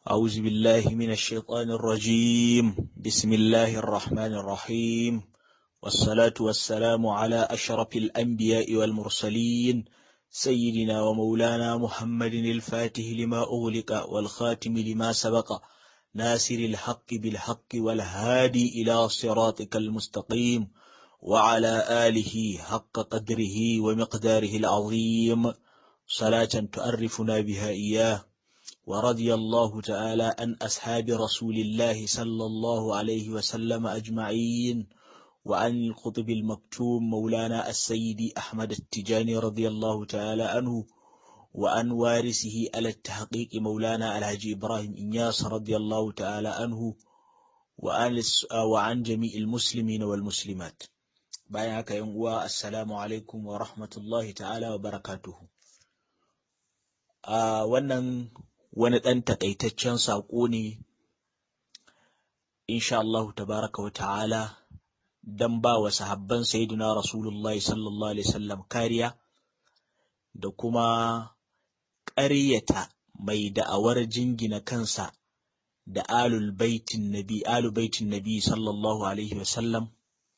أعوذ بالله من الشيطان الرجيم بسم الله الرحمن الرحيم والصلاة والسلام على أشرف الأنبياء والمرسلين سيدنا ومولانا محمد الفاتح لما أغلق والخاتم لما سبق ناصر الحق بالحق والهادي إلى صراطك المستقيم وعلى آله حق قدره ومقداره العظيم صلاة تعرفنا بها إياه ورضي الله تعالى عن أصحاب رسول الله صلى الله عليه وسلم أجمعين وعن القطب المكتوم مولانا السيد أحمد التجاني رضي الله تعالى عنه وعن وارثه على التحقيق مولانا الحاج إبراهيم إنياس رضي الله تعالى عنه وعن, وعن جميع المسلمين والمسلمات بايعك يوم السلام عليكم ورحمة الله تعالى وبركاته آه wannan wani ɗan taƙaitaccen saƙo ne, insha Allahu tabaraka wa ta'ala, don ba wa sahabban Sayyidina Rasulullahi sallallahu Alaihi wasallam kariya, da kuma ƙaryata mai da'awar jingina kansa da alul baitin nabi, alul baitin nabi sallallahu Alaihi wasallam,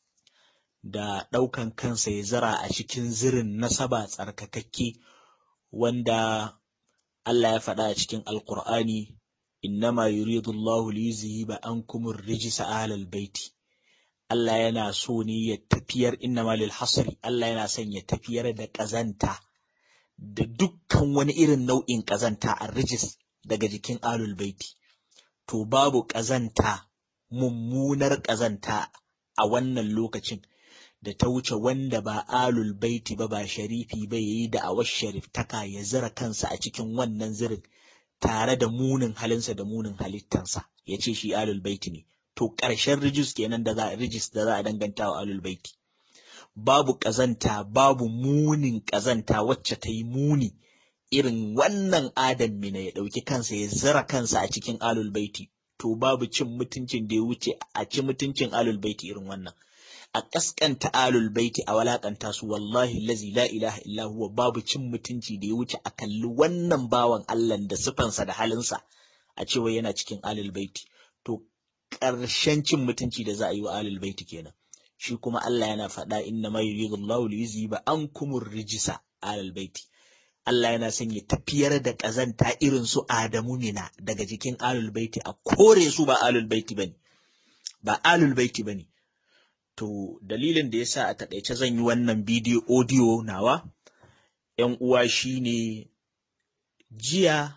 da ɗaukan kansa ya zara a cikin zirin nasaba tsarkakakke wanda Allah ya faɗa a cikin Alƙur'ani, innama yuridu Allah liyuzhiba ankum ar-rijsa ahlal baiti. Allah yana so ne ya tafiyar innama lil hasri, Allah yana son ya tafiyar da ƙazanta da dukkan wani irin nau'in ƙazanta a rijis daga jikin ahlul baiti. To babu ƙazanta, mummunar ƙazanta a wannan lokacin. da ta wuce wanda ba alul baiti ba ba sharifi ba yayi da awar shariftaka ya zira kansa a cikin wannan zirin tare da munin halinsa da munin halittansa ya ce shi alul baiti ne to ƙarshen rijis kenan da za a rijis da za a danganta wa alul baiti babu ƙazanta babu munin ƙazanta wacce ta yi muni irin wannan adam mina ya ɗauki kansa ya zira kansa a cikin alul baiti to babu cin mutuncin da ya wuce a ci mutuncin alul baiti irin wannan a ƙasƙanta alul baiti a walakanta su wallahi lazi la ilaha illa huwa babu cin mutunci da ya wuce a kalli wannan bawan Allah da sifansa da halinsa a cewa yana cikin alul baiti to ƙarshen cin mutunci da za a yi wa alul baiti kenan shi kuma Allah yana faɗa inna ma yuridu Allahu li yuzhiba ankum rijisa alul baiti Allah yana son ya tafiyar da ƙazanta irin su Adamu mina daga jikin alul baiti a kore su ba alul baiti bane ba alul baiti bane To dalilin da ya sa a taƙaice zan yi wannan bidiyo audio nawa, ‘yan uwa shi ne jiya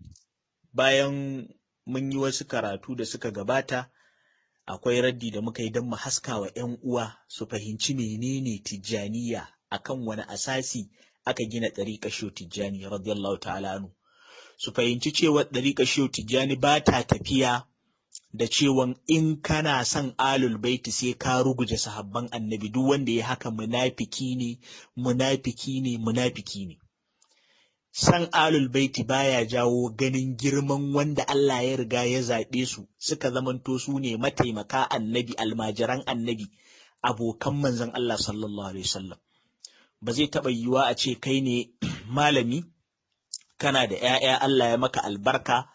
bayan mun yi wasu karatu da suka gabata, akwai raddi da muka yi don mu haska wa ‘yan uwa su fahimci menene tijjaniya akan wani asasi aka gina ɗariƙa shiyo tijjani radiyallahu ta'ala anu. Su fahimci cewa ɗariƙa shiyo tijjani ba ta tafiya da cewan in kana son alul baiti sai ka ruguje sahabban annabi duk wanda ya haka munafiki ne munafiki ne munafiki ne san alul baiti baya jawo ganin girman wanda Allah ya riga ya zaɓe su suka zamanto su ne mataimaka annabi almajiran annabi abokan manzon Allah sallallahu alaihi wasallam ba zai taɓa yiwuwa a ce kai ne malami kana da ‘ya'ya Allah ya maka albarka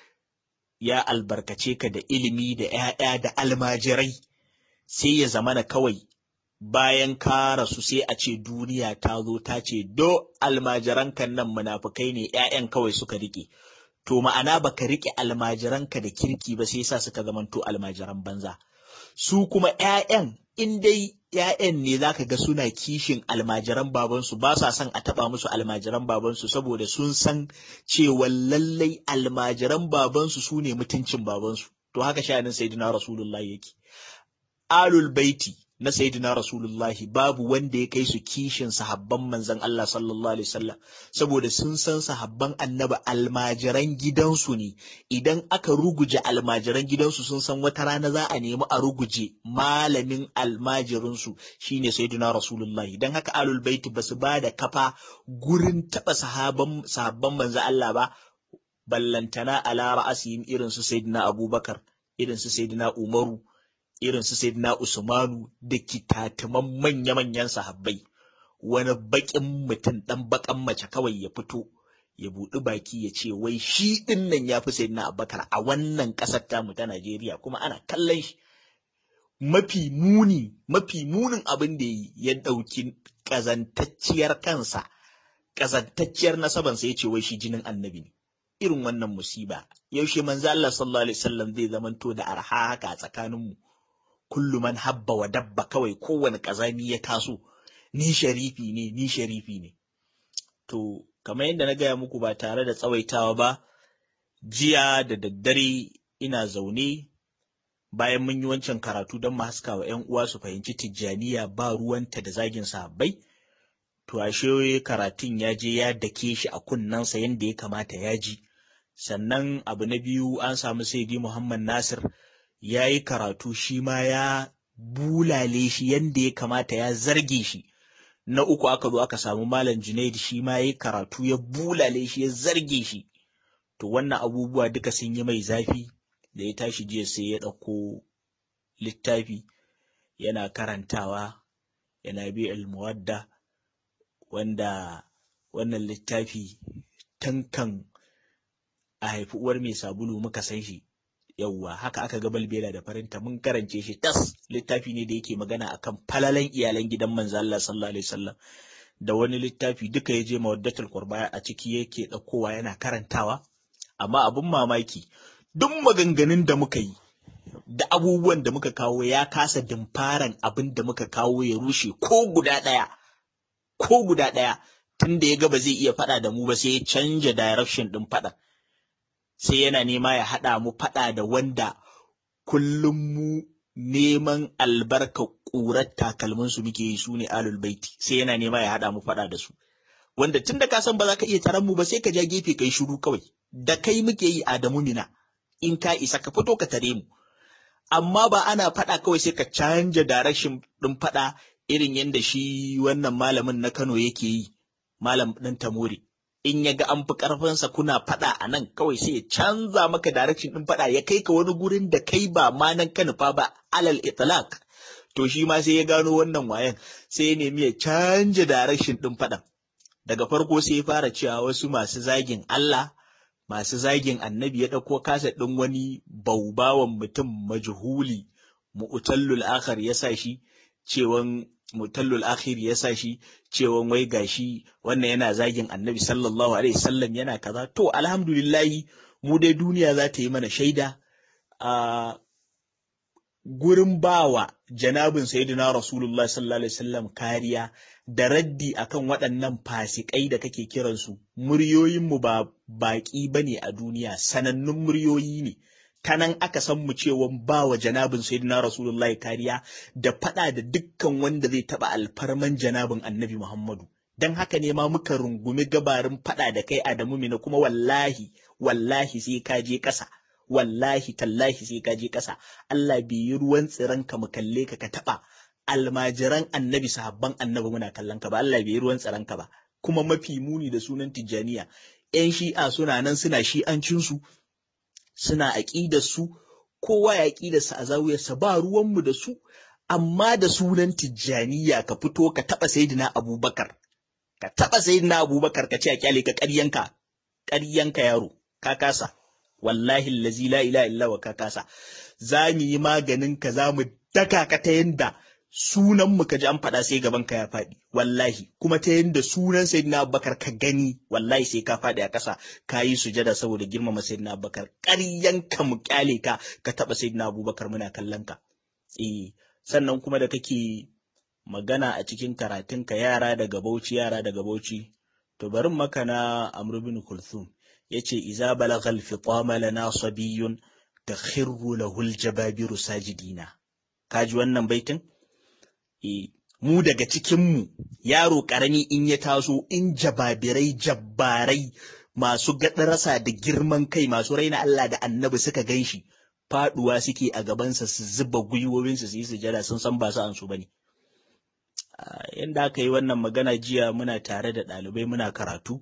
ya albarkace ka da ilimi da ‘ya'ya da almajirai, sai ya zamana kawai bayan ka rasu sai a ce duniya ta zo ta ce, Do almajiranka nan munafukai ne ‘ya'yan kawai suka riƙe. To ma'ana baka riƙe almajiranka da kirki ba sai sa suka zamanto almajiran banza. Su kuma ‘ya'yan in dai ‘ya'yan ne za ka ga suna kishin almajiran babansu ba sa son a taɓa musu almajiran babansu saboda sun san cewa lallai almajiran babansu su ne mutuncin babansu. To haka sha'anin Sayyidina Rasulullah yake. Alul baiti na Sayyidina Rasulullahi babu wanda ya kai su kishin sahabban manzon Allah sallallahu alaihi wasallam saboda sun san sahabban annabi almajiran gidansu ne idan aka ruguje almajiran gidansu sun san wata rana za a nemi a ruguje malamin almajirinsu shine Sayyidina Rasulullahi dan haka alul baiti basu ba da kafa gurin taba sahabban sahabban manzon Allah ba ballantana ala ra'asihim irin su Sayyidina Abubakar irin su Sayyidina Umaru irin su Sayyidina Usmanu da kitatuman manya-manyan sahabbai wani baƙin mutum ɗan baƙan mace kawai ya fito ya buɗi baki ya ce wai shi ɗin nan ya fi sayyidina abubakar a wannan ƙasar tamu ta najeriya kuma ana kallon shi mafi muni mafi munin abin da ya ɗauki ƙazantacciyar kansa ƙazantacciyar nasabansa ya ce wai shi jinin annabi ne irin wannan musiba yaushe manzo Allah sallallahu alaihi wasallam zai zamanto da arha haka a tsakaninmu kullu man habba wa dabba kawai kowane ƙazami ya taso ni sharifi ne ni sharifi ne to kamar yadda na gaya muku ba tare da tsawaitawa ba jiya da daddare ina zaune bayan mun yi wancan karatu don mu haska wa ‘yan uwa su fahimci tijjaniya ba ruwanta da zagin sahabbai to ashe karatun ya je ya dake shi a kunnensa yadda ya kamata ya ji sannan abu na biyu an samu saidi muhammad nasir ya yi karatu shi ma ya bulale shi yadda ya kamata ya zarge shi na uku aka zo aka samu malam junaid shi ma ya yi karatu ya bulale shi ya zarge shi to wannan abubuwa duka sun yi mai zafi da ya tashi jiya sai ya ɗauko littafi yana karantawa yana bi muwadda wanda wannan littafi tankan a haifi uwar mai sabulu muka san shi yauwa haka aka ga balbela da farinta mun karance shi tas littafi ne da yake magana akan falalan iyalan gidan manzo Allah sallallahu alaihi wasallam da wani littafi duka ya je mawaddatul qurba a ciki yake ɗaukowa yana karantawa amma abin mamaki duk maganganun da muka yi da abubuwan da muka kawo ya kasa dimfaran abin da muka kawo ya rushe ko guda ɗaya ko guda ɗaya tun da ya ga ba zai iya faɗa da mu ba sai ya canja direction ɗin faɗa sai yana nema ya haɗa mu faɗa da wanda kullum mu neman albarka ƙurar takalmin su muke yi su ne alul baiti sai yana nema ya haɗa mu faɗa da su wanda tun da ka san ba za ka iya taron mu ba sai ka ja gefe kai shiru kawai da kai muke yi Adamu Mina in ka isa ka fito ka tare mu amma ba ana faɗa kawai sai ka canja direction ɗin faɗa irin yadda shi wannan malamin na Kano yake yi malam ɗin Tamori in ya ga an fi ƙarfinsa kuna faɗa a nan kawai sai ya canza maka direction ɗin faɗa ya kai ka wani gurin da kai ba ma nan ka nufa ba alal itlaq to shi ma sai ya gano wannan wayan sai ya nemi ya canja direction ɗin faɗan daga farko sai ya fara cewa wasu masu zagin Allah masu zagin annabi ya ɗauko kasa ɗin wani baubawan mutum majhuli mu'tallul akhar ya sa shi cewan mutallul akhir ya sa shi cewan wai gashi wannan yana zagin annabi sallallahu alaihi wasallam yana kaza to alhamdulillahi mu dai duniya za ta yi mana shaida a gurin bawa janabin sayyidina rasulullah sallallahu alaihi wasallam kariya da raddi akan waɗannan fasikai da kake kiransu muryoyinmu ba baƙi bane a duniya sanannun muryoyi ne ta nan aka san mu cewa ba wa janabin sayyidina rasulullahi kariya da faɗa da dukkan wanda zai taɓa alfarman janabin annabi muhammadu don haka ne ma muka rungumi gabarin faɗa da kai adamu mina kuma wallahi wallahi sai ka je ƙasa wallahi tallahi sai ka je ƙasa Allah bai yi ruwan tsiran ka mu kalle ka ka taɓa almajiran annabi sahabban annabi muna kallon ka ba Allah bai yi ruwan tsiran ka ba kuma mafi muni da sunan tijjaniya 'yan shi'a suna nan suna shi'ancinsu suna su kowa ya aƙidarsa a zawiyarsa ba ruwanmu da su amma da sunan tijjaniya ka fito ka taɓa sayidina abubakar ka taɓa sayidina abubakar ka ce a kyale ka ƙaryanka ƙaryanka yaro ka kasa wallahi allazi la ilaha illa wa ka kasa za mu yi maganin ka za mu daka ka ta yanda sunan mu ka ji an faɗa sai gaban ka ya faɗi wallahi kuma ta yanda sunan sayyidina abubakar ka gani wallahi sai ka faɗi a ƙasa ka yi sujada saboda girmama sayyidina abubakar ƙaryan ka mu kyale ka ka taɓa sayyidina abubakar muna kallon ka eh sannan kuma da kake magana a cikin karatun ka yara daga bauchi yara daga bauchi to barin maka na amr bin kulthum yace iza balagha al-fitama lana sabiyyun takhirru lahu al-jababiru sajidina kaji wannan baitin e, mu daga cikinmu yaro ƙarami in ya taso in jababirai jabbarai masu gaɗarasa da girman kai masu raina Allah da annabi suka gan shi faɗuwa suke a gabansa su zuba gwiwowinsu su yi sujada sun san ba su an su bane yanda aka yi wannan magana jiya muna tare da ɗalibai muna karatu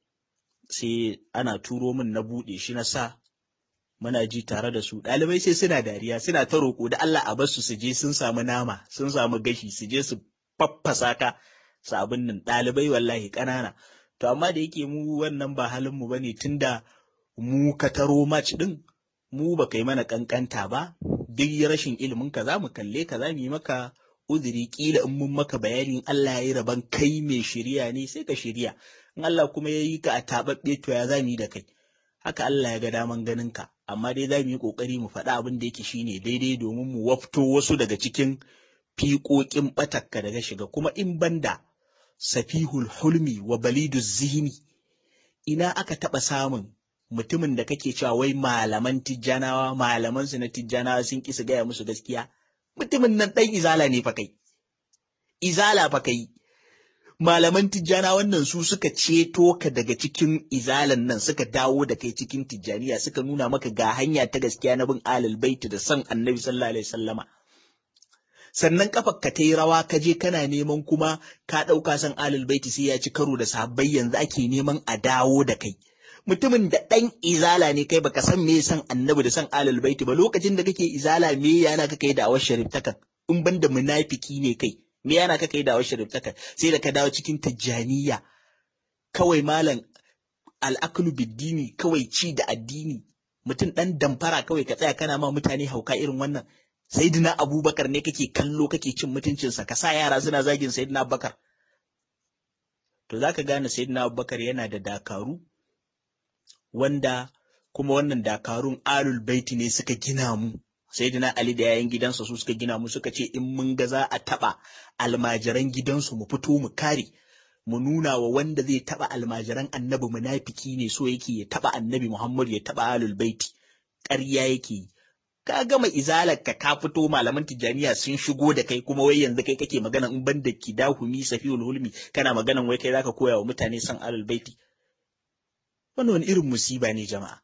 sai ana turo min na buɗe shi na sa muna ji tare da su ɗalibai sai suna dariya suna ta roƙo da Allah a basu su je sun samu nama sun samu gashi su je su faffasa ka sabon nan ɗalibai wallahi ƙanana to amma da yake mu wannan ba halin mu bane tunda mu ka taro match din mu ba kai mana kankanta ba duk rashin ilimin ka za mu kalle ka za mu yi maka uzuri kila in mun maka bayanin Allah ya yi rabon kai mai shirya ne sai ka shirya in Allah kuma ya yi ka a taɓaɓɓe to ya za mu yi da kai haka Allah ya ga daman ganin ka amma dai za mu yi ƙoƙari mu faɗa abin da yake shine daidai domin mu wafto wasu daga cikin fiƙoƙin ɓatakka daga shiga kuma in banda safihul hulmi wa balidu zihni ina aka taɓa samun mutumin da kake cewa wai malaman tijjanawa malaman su na tijjanawa sun ki su gaya musu gaskiya mutumin nan ɗan izala ne fa kai izala fa kai malaman tijjana wannan su suka ceto ka daga cikin izalan nan suka dawo da kai cikin tijjaniya suka nuna maka ga hanya ta gaskiya na bin alal baiti da san annabi sallallahu alaihi wasallama sannan kafar ka ta yi rawa ka je kana neman kuma ka ɗauka san alal baiti sai ya ci karo da sahabbai yanzu ake neman a dawo da kai mutumin da ɗan izala ne kai baka san me san annabi da san alal baiti ba lokacin da kake izala me yana ka kai da awar sharif takan in ban da munafiki ne kai me yana ka kai da awar sharif takan sai da ka dawo cikin tijjaniya kawai malam al'aklu biddini kawai ci da addini mutum ɗan damfara kawai ka tsaya kana ma mutane hauka irin wannan sayyidina abubakar ne kake kallo kake cin mutuncinsa ka sa yara suna zagin sayyidina abubakar to zaka gane sayyidina abubakar yana da dakaru wanda kuma wannan dakarun alul baiti ne suka gina mu sayyidina ali da yayin gidansa su suka gina mu suka ce in mun ga za a taba almajiran gidansu mu fito mu kare mu nuna wa wanda zai taba almajiran annabi munafiki ne so yake ya taba annabi muhammad ya taba alul baiti ƙarya yake yi ka gama izalar ka ka fito malaman tijjaniya sun shigo da kai kuma wai yanzu kai kake magana in ban da kidahumi safiyul hulmi kana maganan wai kai zaka koya wa mutane san alul baiti wannan wani irin musiba ne jama'a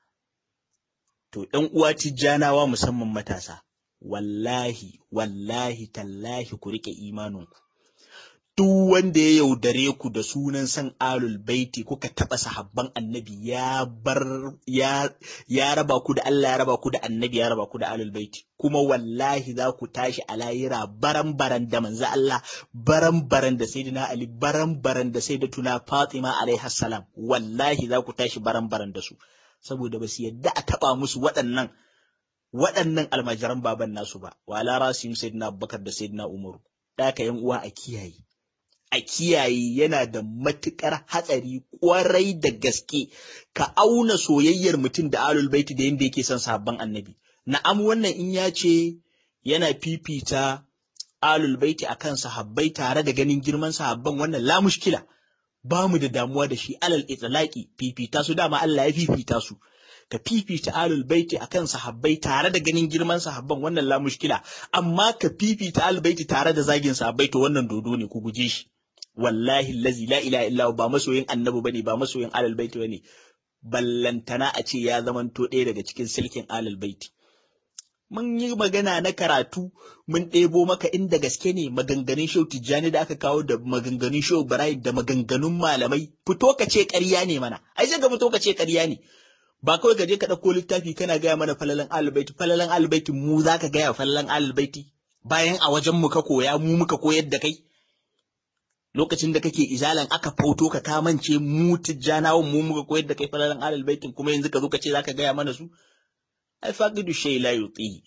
to ɗan uwa tijjanawa musamman matasa wallahi wallahi tallahi ku rike imaninku duk wanda ya yaudare ku da sunan san alul baiti kuka taɓa sahabban annabi ya bar ya ya raba ku da Allah ya raba ku da annabi ya raba ku da alul baiti kuma wallahi za ku tashi a layira baran baran da manzo Allah baran baran da sayyidina Ali baran baran da sayyidatuna Fatima alaiha salam wallahi za ku tashi baran baran da su saboda ba su yadda a taɓa musu waɗannan waɗannan almajiran baban nasu ba wala rasim sayyidina Abubakar da sayyidina Umaru da ka yan uwa a kiyaye a kiyaye yana da matuƙar hatsari ƙwarai da gaske ka auna soyayyar mutum da alul baiti da yadda yake son sabon annabi na'am wannan in ya ce yana fifita alul baiti akan sahabbai tare da ganin girman sahabban wannan la mushkila ba mu da damuwa da shi alal itlaqi fifita su dama Allah ya fifita su ka fifita alul baiti akan sahabbai tare da ganin girman sahabban wannan la mushkila amma ka fifita alul baiti tare da zagin sahabbai to wannan dodo ne ku guje shi wallahi allazi la ilaha illa ba masoyin annabi bane ba masoyin alal baiti bane ballantana a ce ya zamanto ɗaya daga cikin silkin alal baiti mun yi magana na karatu mun ɗebo maka inda gaske ne maganganun shau tijjani da aka kawo da maganganun shau barai da maganganun malamai fito ka ce ƙarya ne mana ai sai ka fito ka ce ƙarya ne ba kawai ka je ka ɗauko littafi kana gaya mana falalan albaiti falalan albaiti mu za ka gaya falalan albaiti bayan a wajen mu ka koya mu muka koyar da kai lokacin da kake izalan aka foto ka kamance mu tijjanawan mu muka koyar da kai falalan albaitin kuma yanzu ka zo ka ce za ka gaya mana su ai faqidu shay la yutihi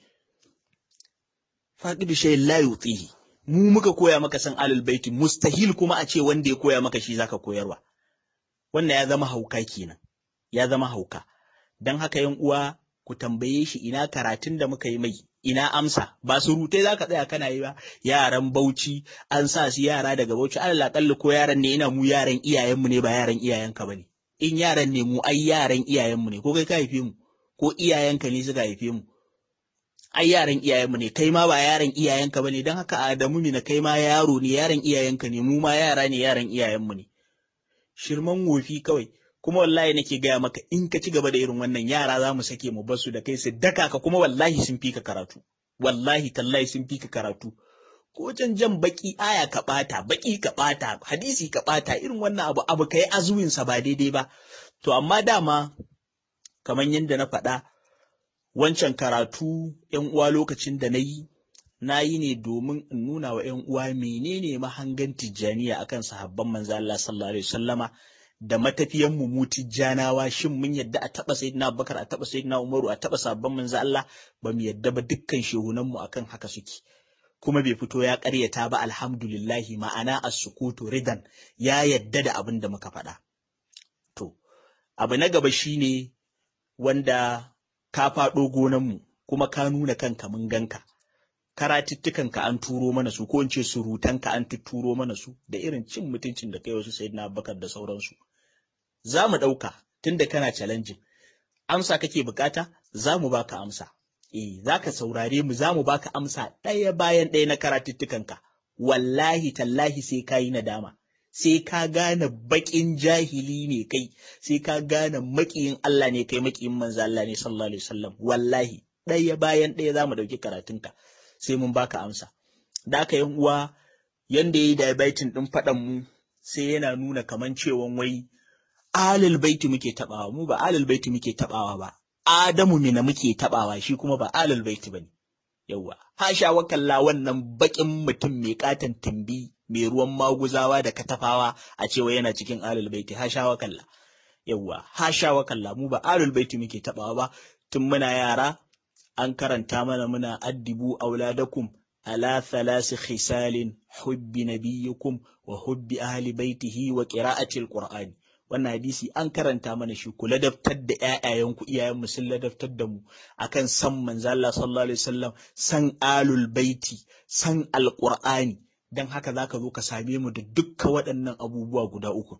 faqidu shay la yutihi mu muka koya maka san alal baiti mustahil kuma a ce wanda ya koya maka shi zaka koyarwa wannan ya zama hauka kenan ya zama hauka dan haka yan uwa ku tambaye shi ina karatun da muka yi mai ina amsa ba surutai zaka tsaya kana yi ba yaran Bauchi an sa su yara daga Bauchi alal akalli ko yaran ne ina mu yaran iyayenmu ne ba yaran iyayenka bane in yaran ne mu ai yaran iyayenmu ne ko kai ka haife mu ko iyayenka ne suka haife mu ai yaran iyayenmu ne kai ma ba yaran iyayenka bane don haka Adamu ne na kai ma yaro ne yaran iyayenka ne mu ma yara ne yaran iyayenmu ne shirman wofi kawai kuma wallahi nake gaya maka in ka ci gaba da irin wannan yara za mu sake mu basu da kai su daka ka kuma wallahi sun fi ka karatu wallahi tallahi sun fi ka karatu ko can jan baki aya ka bata baki ka bata hadisi ka bata irin wannan abu abu kai azuwin sa ba daidai ba to amma dama kamar yadda na faɗa wancan karatu ‘yan uwa lokacin da na yi, na yi ne domin in nuna wa ‘yan uwa menene mahangan tijjaniya akan sahabban manzo Allah sallallahu alaihi wasallama da matafiyan mu mutijjanawa shin mun yadda a taba sayyidina Abubakar a taba sayyidina Umaru a taba sabban manzo Allah ba mu yadda ba dukkan shehunan mu akan haka suke kuma bai fito ya ƙaryata ba alhamdulillahi ma'ana as-sukutu ridan ya yadda da abin da muka faɗa to abu na gaba shine wanda ka faɗo gonan mu kuma ka nuna kanka mun ganka karatuttukanka an turo mana su ko in ce surutanka an tutturo mana su da irin cin mutuncin da kai wasu sayyidina Abubakar da sauransu za mu ɗauka tunda kana challenging amsa kake bukata za mu baka amsa eh za ka saurare mu za mu baka amsa ɗaya bayan ɗaya na karatuttukanka wallahi tallahi sai ka yi nadama sai ka gane baƙin jahili ne kai sai ka gane maƙiyin Allah ne kai maƙiyin manzo Allah ne sallallahu alaihi wasallam wallahi ɗaya bayan ɗaya za mu ɗauki karatunka sai mun baka amsa da aka yan uwa yanda yayi diabetes ɗin faɗan mu sai yana nuna kaman cewan wai alal baiti muke tabawa mu ba alal baiti muke tabawa ba Adamu mina muke tabawa shi kuma ba alal baiti bane yawa hasha wakalla wannan bakin mutum mai katan tumbi mai ruwan maguzawa da katafawa a cewa yana cikin alal baiti hasha wakalla yawa hasha wakalla mu ba alal baiti muke tabawa ba tun muna yara an karanta mana muna addibu auladakum ala thalasi khisalin hubbi nabiyyukum wa hubbi ahli baitihi wa qira'ati alqur'ani wannan hadisi an karanta mana shi ku ladabtar da ƴaƴayenku iyayenmu sun ladabtar da mu akan san manzo Allah sallallahu alaihi wasallam san alul baiti san alqur'ani dan haka zaka zo ka same mu da dukkan waɗannan abubuwa guda uku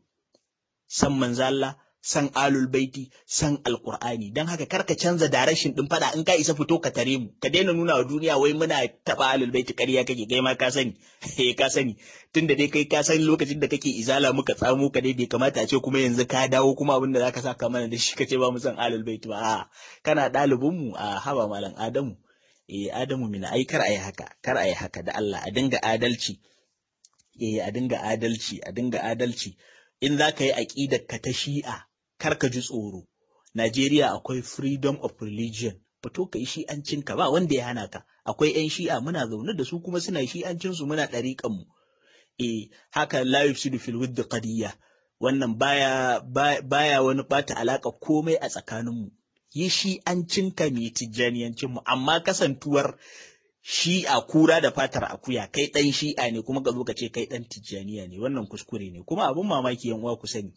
san manzo Allah san alul baiti san alqur'ani dan haka karka canza direction din fada in ka isa fito ka tare mu ka daina nuna wa duniya wai muna taba alul baiti ƙarya kake kai ma ka sani eh ka sani tunda dai kai ka san lokacin da kake izala muka tsamo ka dai bai kamata a ce kuma yanzu ka dawo kuma abin da zaka saka mana da shi kace ba mu san alul baiti ba a kana ɗalibin mu a haba malam adamu eh adamu mina ai kar ayi haka kar ayi haka da Allah a dinga adalci eh a dinga adalci a dinga adalci in za ka yi aƙidar ka ta shi'a kar ka ji tsoro. Najeriya akwai freedom of religion, fito ka yi shi'ancinka ba wanda ya hana ka. Akwai 'yan shi'a muna zaune da su kuma suna shi'ancinsu muna ɗariƙanmu. E, haka la yufsidu fil wuddi qadiyya. Wannan baya baya wani ɓata alaƙa komai a tsakaninmu. Yi shi'ancinka mai tijjaniyancinmu, amma kasantuwar shi'a kura da fatar akuya kai ɗan shi'a ne kuma ka zo ka ce kai ɗan tijjaniya ne wannan kuskure ne kuma abin mamaki yan uwa ku sani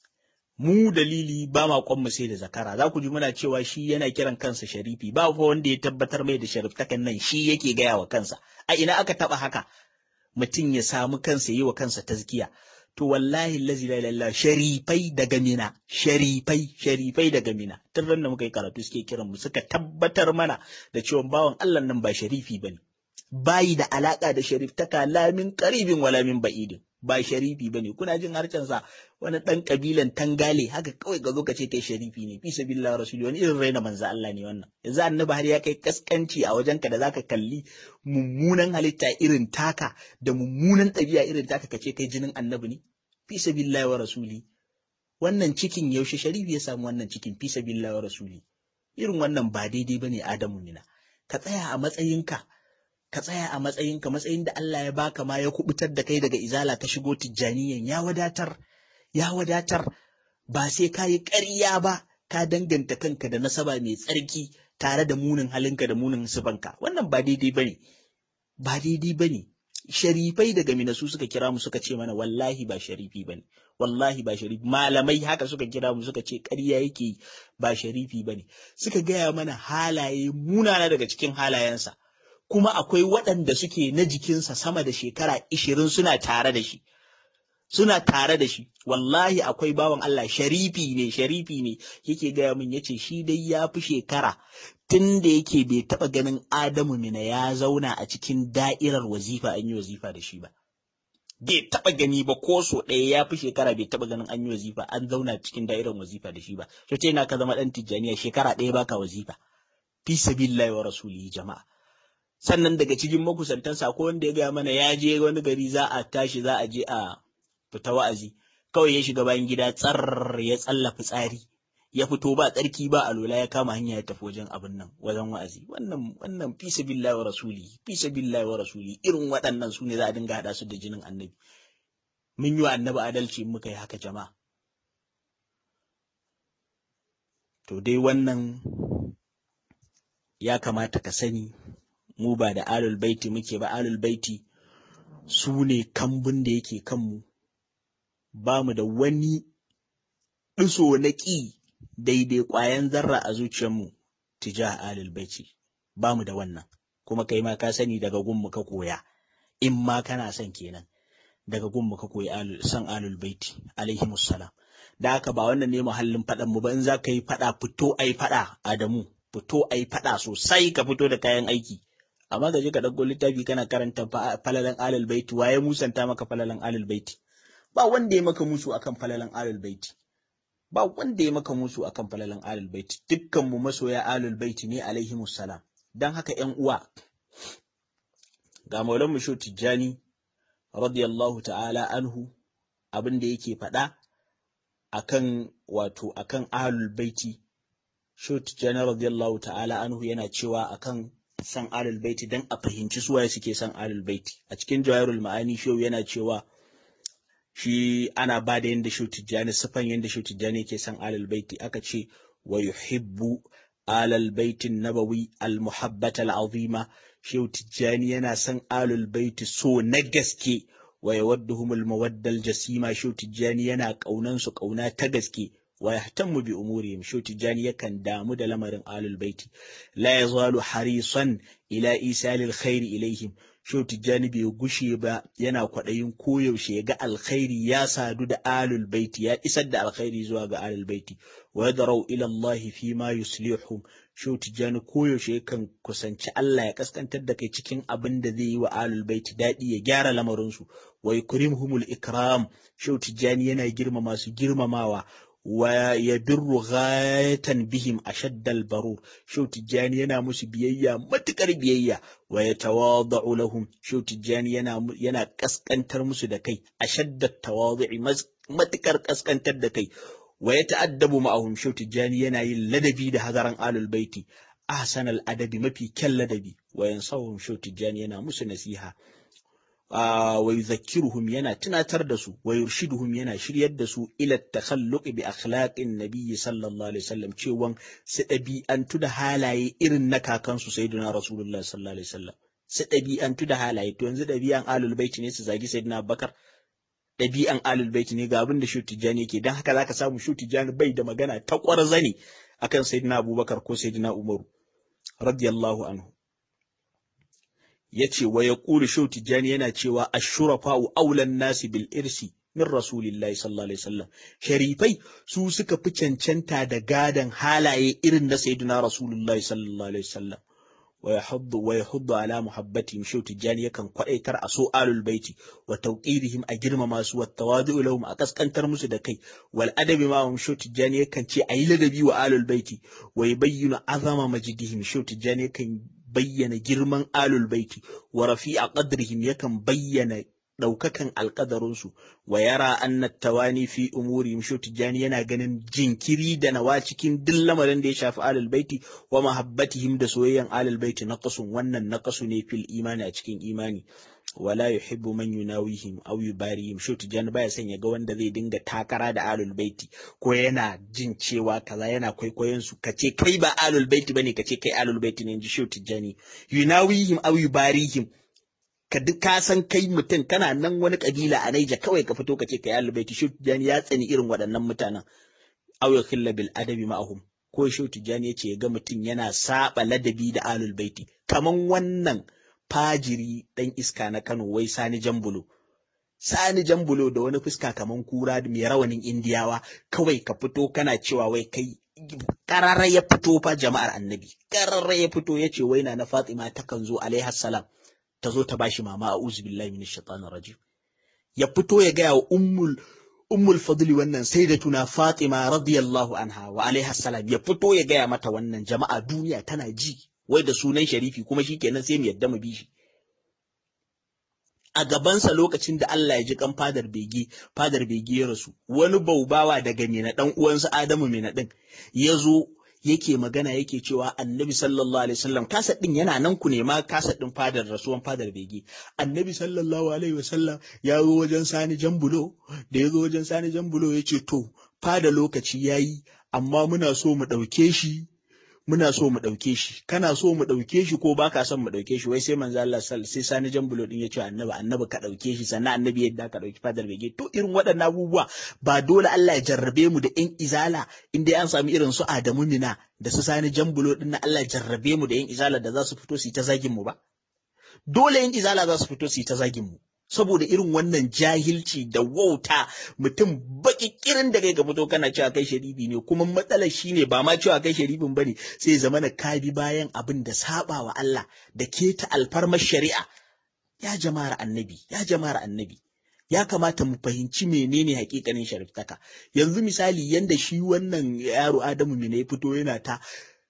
mu dalili ba ma mu sai da zakara za ku ji muna cewa shi yana kiran kansa sharifi ba fa wanda ya tabbatar mai da shariftakan nan shi yake gaya wa kansa a ina aka taba haka mutum ya samu kansa yi wa kansa tazkiya to wallahi lazi la ilaha sharifai daga mina sharifai sharifai daga mina tun ran da muka yi karatu suke kiran mu suka tabbatar mana da cewa bawan Allah nan ba sharifi bane bayi da alaka da shariftaka lamin qaribin wala min ba'idin ba sharifi ba ne kuna jin sa wani ɗan ƙabilan tangale haka kawai ga zo ka ce kai sharifi ne fi sabilillah rasuli wani irin raina manzo Allah ne wannan yanzu annabi har ya kai kaskanci a wajenka da zaka kalli mummunan halitta irin taka da mummunan ɗabi'a irin taka ka ce kai jinin annabi ne fi sabilillah wa rasuli wannan cikin yaushe sharifi ya samu wannan cikin fi sabilillah wa rasuli irin wannan ba daidai bane Adamu mina ka tsaya a matsayinka ka tsaya a matsayinka matsayin da Allah ya baka ma ya kubutar da kai daga izala ka shigo tijjaniyan ya wadatar ya wadatar ba sai ka yi ƙarya ba ka danganta kanka da nasaba mai tsarki tare da munin halinka da munin sifanka wannan ba daidai bane ba daidai bane sharifai daga minasu suka kira mu suka ce mana wallahi ba sharifi bane wallahi ba sharifi malamai haka suka kira mu suka ce ƙarya yake ba sharifi bane suka gaya mana halaye munana daga cikin halayensa kuma akwai waɗanda suke na jikinsa sama da shekara ishirin suna tare da shi. Suna tare da shi, wallahi akwai bawan Allah sharifi ne, sharifi ne, yake gaya min yace shi dai ya fi shekara tun da yake bai taɓa ganin Adamu mina ya zauna a cikin da'irar wazifa an yi wazifa da shi ba. Bai taɓa gani ba ko so ɗaya ya fi shekara bai taɓa ganin an yi wazifa an zauna cikin da'irar wazifa da shi ba. Shi na ka zama ɗan tijjaniya shekara ɗaya baka wazifa. Fi sabilillahi wa rasulihi jama'a. sannan daga cikin makusantansa ko wanda ya gaya mana ya je wani gari za a tashi za a je a fita wa'azi kawai ya shiga bayan gida tsar ya tsalla fitsari ya fito ba tsarki ba alola ya kama hanya ya tafi wajen abin nan wajen wa'azi wannan wannan fi sabilillahi wa rasuli fi sabilillahi wa rasuli irin waɗannan su ne za a dinga haɗa su da jinin annabi mun yi wa annabi adalci in muka yi haka jama'a to dai wannan ya kamata ka sani mu ba da alul baiti muke ba alul baiti su ne kambun da yake kanmu ba mu da wani ɗiso na ƙi daidai ƙwayan zarra a zuciyarmu tija alul baiti ba mu da wannan kuma kai ma ka sani daga gunmu ka koya in ma kana son kenan daga gunmu ka koyi san alul baiti alaihi salam da haka ba wannan ne muhallin faɗan mu ba in za ka yi faɗa fito ai faɗa Adamu fito ai faɗa sosai ka fito da kayan aiki amma ka je ka ɗauko littafi kana karanta falalan alul baiti waye musanta maka falalan alul baiti ba wanda ya maka musu akan falalan alul baiti ba wanda ya maka musu akan falalan alul baiti dukkan mu masoya alul baiti ne alaihi salam dan haka ƴan uwa ga maulan mu tijjani radiyallahu ta'ala anhu abin da yake faɗa akan wato akan ahlul baiti shot jana radiyallahu ta'ala anhu yana cewa akan san ahlul baiti dan a fahimci suwaye suke san ahlul baiti a cikin jawahirul ma'ani shehu yana cewa shi ana ba da yanda shot jani sifan yanda shot jani yake san ahlul baiti aka ce wa yuhibbu alal baitin nabawi al muhabbata al azima shehu tijjani yana son alul baiti so na gaske wa yawadduhumul mawaddal jasima shehu tijjani yana kaunan su kauna ta gaske wa yahtammu bi umurihim shehu tijjani yakan damu da lamarin alul baiti la yazalu harisan ila isalil khairi ilaihim shehu tijjani bai gushe ba yana kwaɗayin koyaushe ya ga alkhairi ya sadu da alul baiti ya isar da alkhairi zuwa ga alul baiti wa yadrau ila Allah fi ma yuslihum shehu tijjani koyaushe yakan kusanci Allah ya kaskantar da kai cikin abin da zai yi wa alul baiti daɗi ya gyara lamarinsu wa yukrimhumul ikram shehu tijjani yana girma masu girmamawa wa yabirru ghayatan bihim ashaddal barur shehu tijjani yana musu biyayya matukar biyayya wa yatawadau lahum shehu tijjani yana yana kaskantar musu da kai ashaddat tawadui matukar kaskantar da kai wa ya ta'addabu ma'ahum shehu tijjani yana yin ladabi da hazaran alul baiti ahsan al adabi mafi kyan ladabi wa yansawhum shehu tijjani yana musu nasiha wa yuzakkiruhum yana tunatar da su wa yurshiduhum yana shiryar da su ila takhalluq bi akhlaqin nabiyyi sallallahu alaihi wasallam cewan su ɗabi'antu da halaye irin na kakansu sayyidina rasulullahi sallallahu alaihi wasallam su ɗabi'antu da halaye to yanzu ɗabi'an alul baiti ne su zagi sayyidina abubakar ɗabi'an alul baiti ne ga abin da shu tijjani yake don haka zaka samu shu tijjani bai da magana ta ƙwarzane akan sayyidina abubakar ko sayyidina umaru radiyallahu anhu yace wa yaqulu shu tijjani yana cewa ashurafa'u aulan nasi bil irsi min rasulillahi sallallahu alaihi wasallam sharifai su suka fi cancanta da gadan halaye irin na sayyidina rasulullahi sallallahu alaihi wasallam ويحض ويحض على محبتهم شو تجاني يكن قديتر اسو آل البيت وتوقيرهم اجرم ما سو التواضع لهم اكسكنتر musu da kai wal adabi ma hum shau tijani yakan ce ayi ladabi wa alul baiti wa yubayyinu azama majdihim shau tijani yakan bayyana girman alul baiti wa rafi'a qadrihim yakan bayyana ɗaukakan alƙadarinsu wa yara anna tawani fi umuri shau tijjani yana ganin jinkiri da nawa cikin duk lamarin da ya shafi alal baiti wa mahabbatihim da soyayyan alal baiti naqasun wannan naqasu ne fil imani a cikin imani wala yuhibbu man yunawihim aw yubarihim shau tijjani baya son ya ga wanda zai dinga takara da alul baiti ko yana jin cewa kaza yana kwaikwayon su kace kai ba alul baiti bane kace kai alul baiti ne inji shau tijjani yunawihim aw yubarihim ka duk ka san kai mutum kana nan wani kabila a Naija kawai ka fito ka ce ka yi albaiti shi tijani ya tsani irin waɗannan mutanen aw ya khilla bil adabi ma'ahum ko shi tijani ya ce ga mutum yana saba ladabi da alul baiti kaman wannan fajiri dan iska na Kano wai Sani Jambulo Sani Jambulo da wani fuska kaman kura mai rawanin Indiyawa kawai ka fito kana cewa wai kai kararra ya fito fa jama'ar annabi kararra ya fito ya ce wai na na Fatima takan zo alaihi salam ta zo ta bashi mama a uzu billahi min shaitanir rajim ya fito ya gaya wa ummul ummul fadli wannan sai da tuna fatima radiyallahu anha wa alaiha salam ya fito ya gaya mata wannan jama'a duniya tana ji wai da sunan sharifi kuma shikenan sai mu yadda mu bi shi a gabansa lokacin da Allah ya ji kan fadar bege fadar bege ya rasu wani baubawa daga mina dan uwansa Adamu mina din ya zo yake magana yake cewa annabi sallallahu alaihi wasallam kasad din yana nan ku ne ma kasad din fadar rasuwan fadar bege annabi sallallahu alaihi wasallam ya zo wajen sani jambulo da ya zo wajen sani jambulo ya ce to fada lokaci yayi amma muna so mu ɗauke shi muna so mu ɗauke shi kana so mu ɗauke shi ko baka son mu ɗauke shi wai sai manzo Allah sai sani jambulo din ya ce annabi annabi ka ɗauke shi sannan annabi yadda ka ɗauki fadar bege to irin waɗannan abubuwa ba dole Allah ya jarrabe mu da ƴan izala in dai an sami irin su Adamu Mina da su sani jambulo din na Allah ya jarrabe mu da ƴan izala da za su fito su yi ta zagin mu ba dole ƴan izala za su fito su yi ta zagin mu saboda irin wannan jahilci da wauta mutum baki kirin da kai ga fito kana cewa kai sharifi ne kuma matsalar shine ba ma cewa kai sharifin bane sai zama na ka bi bayan abin da saba wa Allah da keta alfarmar shari'a ya jama'ar annabi ya jama'ar annabi ya kamata mu fahimci menene hakikanin shariftaka yanzu misali yanda shi wannan yaro Adamu ne ya fito yana ta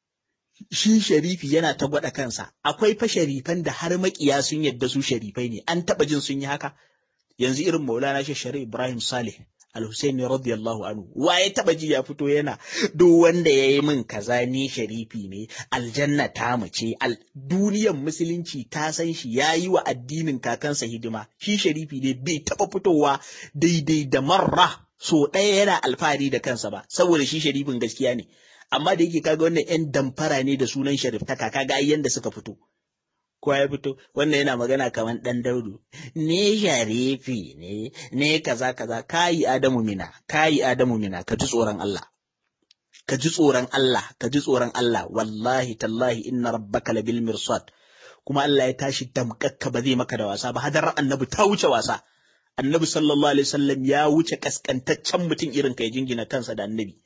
shi sharifi yana ta gwada kansa akwai fa sharifan da har makiya sun yadda su sharifai ne an taba jin sun yi haka yanzu irin maulana shi shari ibrahim salih al-husaini radiyallahu anhu wa ya taba ji ya fito yana duk wanda ya yi min kaza ni sharifi ne aljanna ta mace al duniyar musulunci ta san shi ya yi wa addinin kakansa hidima shi sharifi ne bai taba fitowa daidai da marra so ɗaya yana alfahari da kansa ba saboda shi sharifin gaskiya ne amma da yake kaga wannan yan damfara ne da sunan sharif ta kaka ga yanda suka fito kowa ya fito wannan yana magana kamar dan daudu ne sharifi ne ne kaza kaza kayi adamu mina kayi adamu mina ka ji tsoron Allah ka ji tsoron Allah ka ji tsoron Allah wallahi tallahi inna rabbaka labil mirsad kuma Allah ya tashi damkakka ba zai maka da wasa ba hadar annabi ta wuce wasa annabi sallallahu alaihi wasallam ya wuce kaskantaccen mutum irin kai jingina kansa da annabi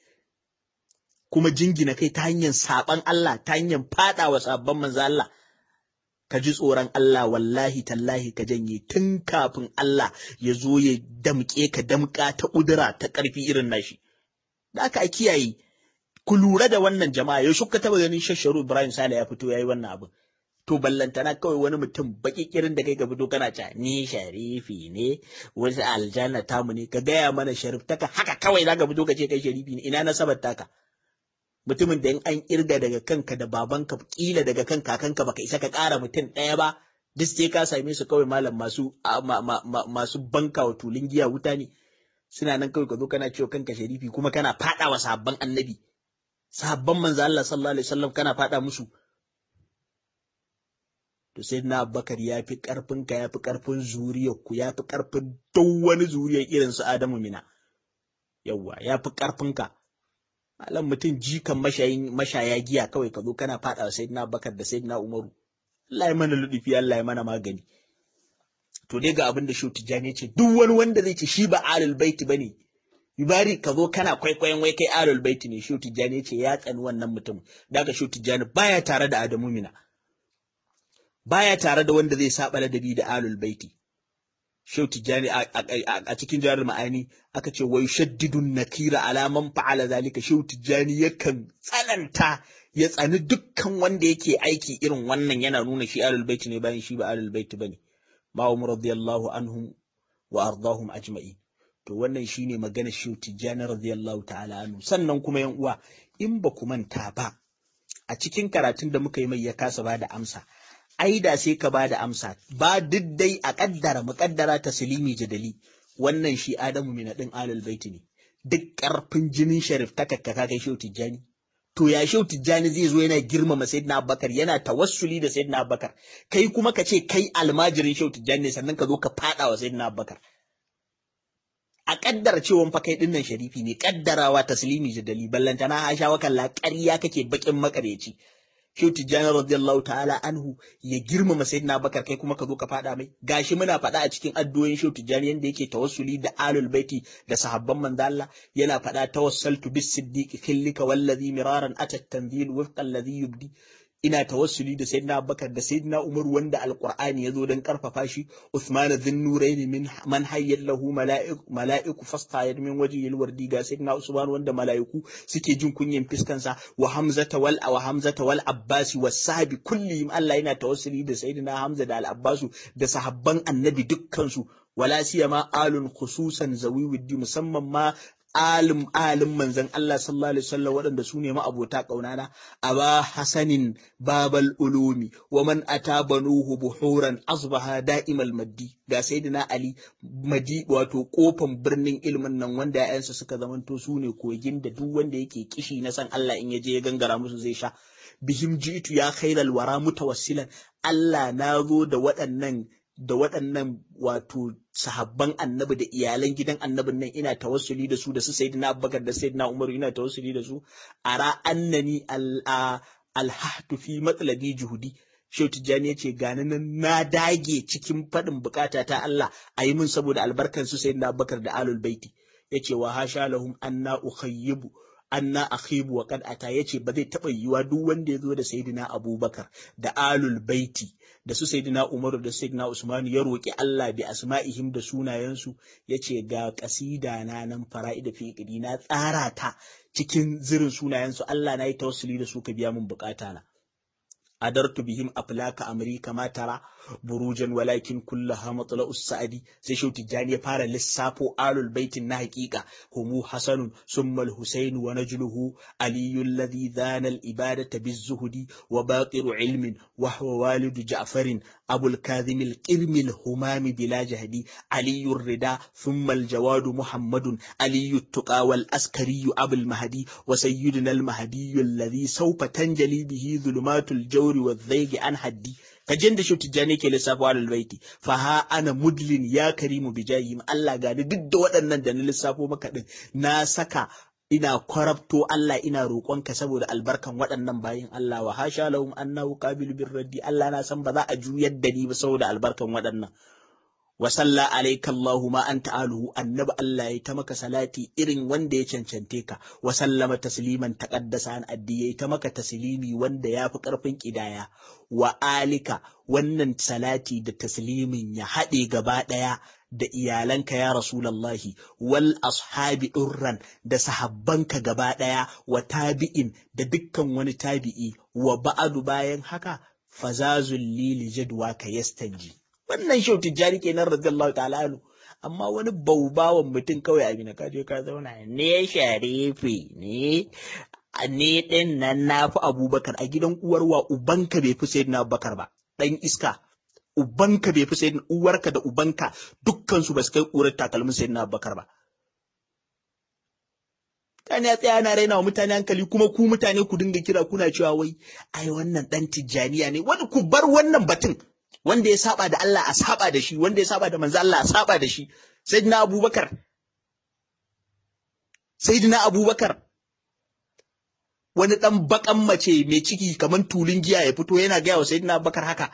kuma jingina kai ta hanyar saban Allah ta hanyar fada wa sabon manzo Allah ka ji tsoron Allah wallahi tallahi ka janye tun kafin Allah ya zo ya damƙe ka damƙa ta ƙudura ta ƙarfi irin nashi da aka kiyaye ku lura da wannan jama'a ya shuka taba ganin shasharu Ibrahim Sale ya fito yayi wannan abin to ballantana kawai wani mutum baki kirin da kai ka fito kana ca ni sharifi ne wasu aljanna tamu ne ka gaya mana sharif taka haka kawai zaka fito ka ce kai sharifi ne ina nasabar taka mutumin da in an kirga daga kanka da babanka kila daga kan kakanka baka isa ka ƙara mutum ɗaya ba duk sai ka same su kawai malam masu masu banka wa tulun giya wuta ne suna nan kawai ka zo kana cewa kanka sharifi kuma kana faɗa wa sabban annabi sabban manzo Allah sallallahu alaihi wasallam kana faɗa musu to sai na Abubakar ya fi ƙarfin ka ya fi ƙarfin zuriyar ku ya fi ƙarfin duk wani zuriyar irin su Adamu mina yawwa ya fi ƙarfin ka Malam mutum jikan mashaya giya kawai ka zo kana faɗa wa Sayyidina Bakar da Sayyidina Umaru. Allah ya mana ludufi, Allah ya mana magani. To dai ga abin da Shehu Tijjani ce, duk wani wanda zai ce shi ba alul baiti bane. Yubari ka zo kana kwaikwayon wai kai alul baiti ne, Shehu Tijjani ce ya tsani wannan mutum. Da aka Shehu Tijjani baya tare da Adamu Mina. Baya tare da wanda zai saba ladabi da alul baiti. Shehu Tijjani a cikin jarar ma'ani aka ce wai shaddidun nakira alaman fa'ala zalika Shehu Tijjani yakan tsananta ya tsani dukkan wanda yake aiki irin wannan yana nuna shi alul baiti ne bayan shi ba alul baiti bane ma umar radiyallahu anhum wa ardahum ajma'in to wannan shine magana Shehu Tijjani radiyallahu ta'ala anhu sannan kuma yan uwa in ba ku manta ba a cikin karatun da muka yi mai ya kasa ba da amsa ai da sai ka bada amsa ba duk dai a kaddara muƙaddara taslimi jadali wannan shi Adamu min din alal baiti ne duk karfin jinin sharif ta kakka kai shehu tijjani to ya shehu tijjani zai zo yana girmama sayyidina abubakar yana tawassuli da sayyidina abubakar kai kuma ka ce kai almajirin shehu tijjani ne sannan ka zo ka fada wa sayyidina abubakar a kaddara cewa fa kai dinnan sharifi ne kaddarawa taslimi jadali ballantana Aisha wa kalla ƙarya kake bakin makareci Shehu Tijjani radiyallahu ta'ala anhu ya girmama Sayyidina Bakar kai kuma ka zo ka faɗa mai gashi muna faɗa a cikin addu'o'in Shehu Tijjani yanda yake tawassuli da alul baiti da sahabban manzo Allah yana faɗa tawassaltu bis siddiqi khillika wallazi miraran atat tanzil wifqa alladhi yubdi ina tawassuli da Sayyidina Abubakar da Sayyidina Umar wanda Alqur'ani ya zo don karfafa shi Uthman dhinnurain min man hayyal lahu mala'iku mala'iku fastayad min wajhil wardi ga Sayyidina Usman wanda mala'iku suke jin kunyin fiskansa wa Hamzata wal wa Hamzata wal Abbas was sahabi kullihim Allah yana tawassuli da Sayyidina Hamza da Al Abbas da sahabban Annabi dukkan su wala siyama alun khususan zawi widdi musamman ma alim alim manzon Allah sallallahu alaihi wasallam waɗanda su ne ma'abota ƙaunana aba hasanin babal ulumi wa man ata banuhu buhuran asbaha da'imal maddi ga sayyidina ali madi wato kofan birnin ilmin nan wanda ya'yansa suka zamanto su ne kogin da duk wanda yake kishi na san Allah in ya je ya gangara musu zai sha bihim jitu ya khairal wara mutawassilan Allah na zo da waɗannan da waɗannan wato sahabban annabi da iyalan gidan annabin nan ina tawassuli da su da su sayyidina Abubakar da sayyidina Umar ina tawassuli da su ara annani alhahtu fi matsalabi juhudi Shehu Tijjani ya ce gani nan na dage cikin faɗin bukata ta Allah a yi min saboda albarkan su sayyidina Abubakar da alul baiti ya ce wa hasha lahum anna ukhayyibu anna akhibu wa qad ata yace ba zai taba yiwa duk wanda ya zo da sayyidina Abubakar da alul baiti da su sayyidina Umaru da sayyidina Usman ya roki Allah bi asma'ihim da sunayensu yace ga kasida na nan fara'ida fi na tsara ta cikin zirin sunayensu Allah na yi tawassuli da su ka biya min bukata na adartu bihim aflaka amri kama tara burujan walakin kullaha matla'us sa'adi sai shau tijjani ya fara lissafo alul baitin na haƙiƙa humu hasanun summa al-husayn wa najluhu aliyu alladhi dhana al-ibadata biz-zuhdi wa baqiru ilmin wa huwa walidu ja'farin abu al-kadhim al-qirmi al-humami bila jahdi aliyu ar-rida thumma al-jawadu muhammadun aliyu at-tuqa wal-askari abu al-mahdi wa sayyiduna al-mahdi alladhi sawfa tanjali bihi dhulumatul jawri wadh-dhaygi an haddi kajin da shuti jani ke lissafa alal baiti fa ha ana mudlin ya karimu bijayim Allah ga duk da waɗannan da na lissafo maka din na saka ina kwarabto Allah ina roƙonka saboda albarkan waɗannan bayin Allah wa hasha lahum annahu qabilu birraddi Allah na san ba za a juyar da ni ba saboda albarkan waɗannan wa salla alayka Allahu ma anta aluhu annabi Allah ya ta maka salati irin wanda ya cancante ka wa sallama tasliman taqaddasa an addi ya ta maka taslimi wanda ya fi karfin kidaya wa alika wannan salati da taslimin ya haɗe gaba ɗaya da iyalanka ya Rasulallahi wal ashabi ɗurran da sahabbanka gaba ɗaya wa tabi'in da dukkan wani tabi'i wa ba'adu bayan haka fazazul lili jadwa ka yastanji wannan shau tijjani kenan radiyallahu ta'ala anhu amma wani baubawan mutum kawai abin ka je ka zauna ne sharifi ne ne din nan na fi abubakar a gidan uwarwa ubanka bai fi sayyidina abubakar ba dan iska ubanka bai fi sayyidina uwarka da ubanka dukkan su ba su kai ƙurar takalmin sayyidina abubakar ba mutane ya tsaya na raina wa mutane hankali kuma ku mutane ku dinga kira kuna cewa wai ai wannan dan tijjaniya ne wani ku bar wannan batun wanda ya saba da Allah a saba da shi wanda ya saba da manzo Allah a saba da shi sayyidina Abubakar sayyidina Abubakar wani dan bakan mace mai ciki kaman tulun giya ya fito yana gaya wa sayyidina Abubakar haka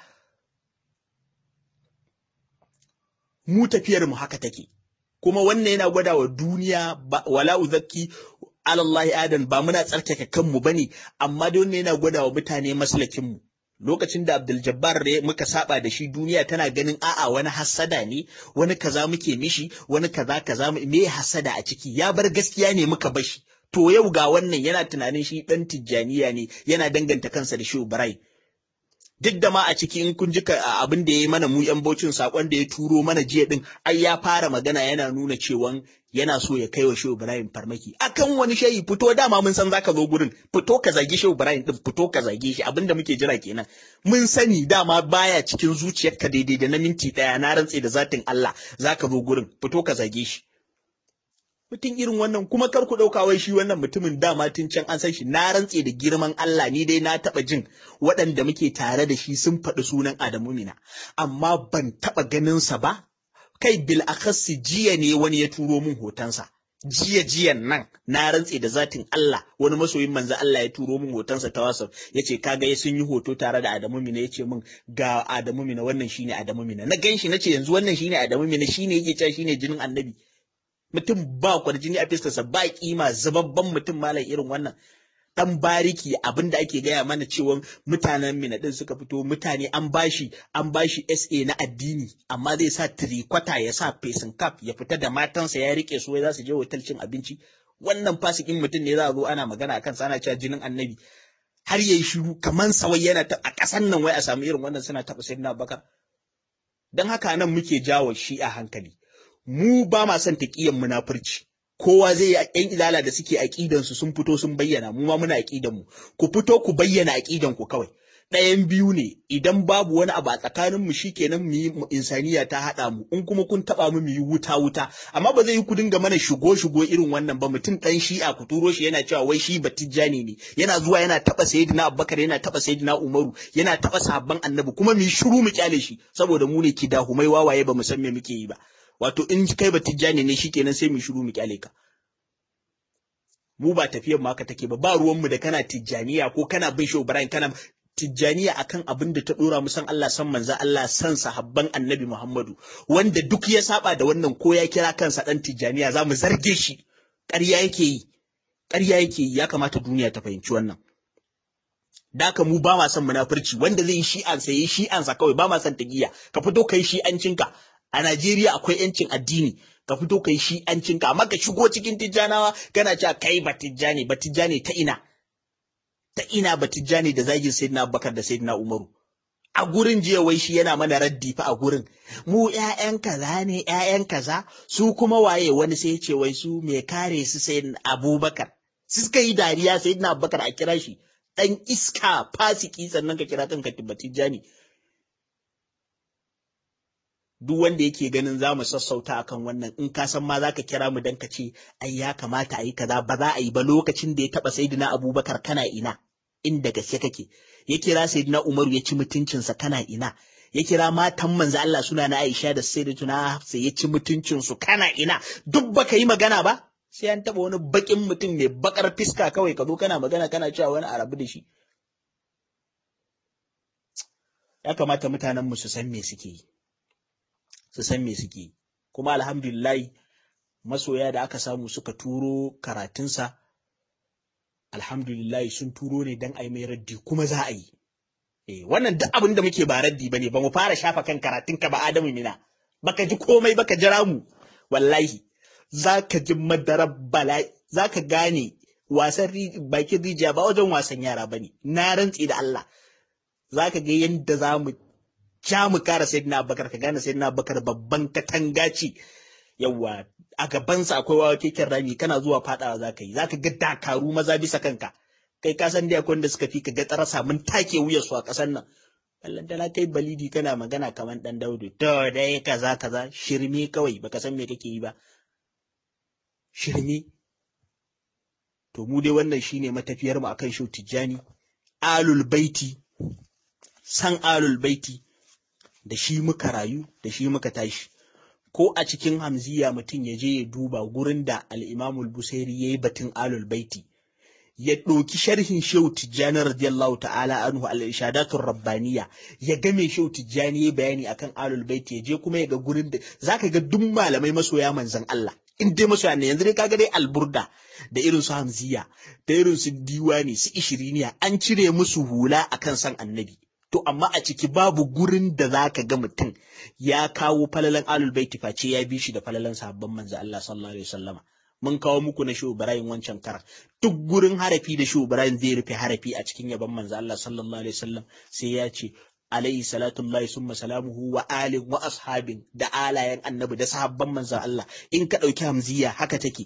mu tafiyar mu haka take kuma wannan yana gwada wa duniya wala uzakki alallahi adan ba muna tsarkake kanmu bane amma dai wannan yana gwada wa mutane maslakin mu lokacin da Abdul Jabbar da muka saba da shi duniya tana ganin a'a wani hassada ne wani kaza muke mishi wani kaza kaza me hassada a ciki ya bar gaskiya ne muka bashi to yau ga wannan yana tunanin shi dan tijjaniya ne yana danganta kansa da Shehu Ibrahim duk da ma a ciki in kun ji abin da ya yi mana mu yan baucin sakon da ya turo mana jiya din ai ya fara magana yana nuna cewa yana so ya kai wa Shehu Ibrahim farmaki akan wani shayi fito dama mun san zaka zo gurin fito ka zagi Shehu Ibrahim din fito ka zage shi abinda muke jira kenan mun sani dama baya cikin zuciyarka daidai da na minti daya na rantse da zatin Allah zaka zo gurin fito ka zage shi mutum irin wannan kuma kar ku ɗauka wai shi wannan mutumin dama tun can an san shi na rantse da girman Allah ni dai na taɓa jin waɗanda muke tare da shi sun faɗi sunan Adamu Mina amma ban taɓa ganin sa ba kai bil akhassi jiya ne wani ya turo min hotonsa jiya jiyan nan na rantse da zatin Allah wani masoyin manzo Allah ya turo min hotonsa ta WhatsApp yace kaga sun yi hoto tare da Adamu Mina yace min ga Adamu Mina wannan shine Adamu Mina na ganshi nace yanzu wannan shine Adamu Mina shine yake cewa shine jinin Annabi mutum ba kwarjini a fiskarsa ba kima zababban mutum malam irin wannan dan bariki abin da ake gaya mana cewa mutanen mina din suka fito mutane an bashi an bashi SA na addini amma zai sa tirikwata ya sa facing cap ya fita da matansa ya rike su wai za su je hotel cin abinci wannan fasikin mutum ne za a zo ana magana akan sa ana cewa jinin annabi har yayi shiru kaman sawai yana ta a ƙasan nan wai a samu irin wannan suna taɓa sayyidina Abubakar dan haka nan muke jawo shi a hankali mu ba ma son taƙiyan munafurci kowa zai yi yan izala da suke aqidan su sun fito sun bayyana mu ma muna aqidan mu ku fito ku bayyana aqidan ku kawai ɗayan biyu ne idan babu wani abu a tsakanin mu shikenan mu yi insaniya ta haɗa mu in kuma kun taɓa mu mu yi wuta wuta amma ba zai yi ku dinga mana shigo shigo irin wannan ba mutum ɗan shi'a ku turo shi yana cewa wai shi batijjani ne yana zuwa yana taɓa sayyidina abubakar yana taɓa sayyidina umaru yana taɓa sahabban annabi kuma mu yi shiru mu kyale shi saboda mu ne kidahumai wawaye ba mu san me muke yi ba wato in kai batijjani ne shikenan sai mu yi shiru mu kyale ka mu ba tafiyar ma haka take ba ba ruwanmu da kana tijjaniya ko kana bin shehu ibrahim kana tijjaniya akan abin da ta dora mu san Allah san manzo Allah san sahabban annabi Muhammadu wanda duk ya saba da wannan ko ya kira kansa dan tijjaniya za mu zarge shi ƙarya yake yi ƙarya yake yi ya kamata duniya ta fahimci wannan Daka mu ba ma son munafurci wanda zai yi shi'ansa yi shi'ansa kawai ba ma son tagiya ka fito kai shi'ancinka a Najeriya akwai yancin addini ka fito kai shi'ancinka amma ka shigo cikin tijjanawa kana cewa kai ba tijjani ba tijjani ta ina ta ina batijjani da zagin sayyidina Abubakar da sayyidina Umaru a gurin jiya wai shi yana mana raddi fa a gurin mu ƴaƴan kaza ne ƴaƴan kaza su kuma waye wani sai ce wai su me kare su sayyidina Abubakar su suka yi dariya sayyidina Abubakar a kira shi dan iska fasiki sannan ka kira kanka batijjani duk wanda yake ganin za mu sassauta akan wannan in ka san ma za ka kira mu dan ka ce ai ya kamata a yi kaza ba za a yi ba lokacin da ya taba sayyidina abubakar kana ina inda gaske kake ya kira sayyidina umaru ya ci mutuncinsa kana ina ya kira matan manzo Allah suna na Aisha da sayyidatuna Hafsa ya ci mutuncinsu kana ina duk baka yi magana ba sai an taba wani bakin mutum mai bakar fiska kawai ka zo kana magana kana cewa wani arabu da shi ya kamata mutanen mu su san me suke yi su san me suke kuma alhamdulillahi masoya da aka samu suka turo karatunsa alhamdulillahi sun turo ne don a yi mai raddi kuma za a yi eh wannan duk abin da muke ba raddi bane ba mu fara shafa kan karatunka ba adamu mina baka ji komai baka jira mu wallahi zaka ji madarar bala'i zaka gane wasan bakin rijiya ba wajen wasan yara bane na rantsi da Allah zaka ga yadda za mu ja mu kara sayyidina abubakar ka gane sayyidina abubakar babban katanga ce yawa a gabansa akwai wawa keken rami kana zuwa fadawa zaka yi zaka ga dakaru maza bisa kanka kai ka san dai akwai wanda suka fi ka ga tsarasa mun take wuyar su a kasan nan Allah da kai balidi kana magana kaman dan daudu to dai kaza kaza shirme kawai baka san me kake yi ba shirme to mu dai wannan shine matafiyar mu akan shau tijjani alul baiti san alul baiti da shi muka rayu da shi muka tashi ko a cikin hamziya mutum ya je ya duba gurin da al'imamul busairi ya yi batun alul baiti ya ɗauki sharhin shehu tijjani radiyallahu ta'ala anhu al-ishadatun rabbaniya ya ga me shehu tijjani ya bayani akan alul baiti ya je kuma ya ga gurin da zaka ga duk malamai masoya manzon Allah in dai masoya ne yanzu dai kaga dai alburda da irin su hamziya da irin su diwani su ishiriniya an cire musu hula akan san annabi to amma a ciki babu gurin da za ka ga mutum ya kawo falalan alul baiti face ya bi shi da falalan sahabban manzo Allah sallallahu alaihi wasallama mun kawo muku na Shehu Ibrahim wancan kar duk gurin harafi da Shehu Ibrahim zai rufe harafi a cikin yaban manzo Allah sallallahu alaihi wasallam sai ya ce alaihi salatu Allah summa salamuhu wa alin wa ashabin da alayen annabi da sahabban manzo Allah in ka dauki hamziya haka take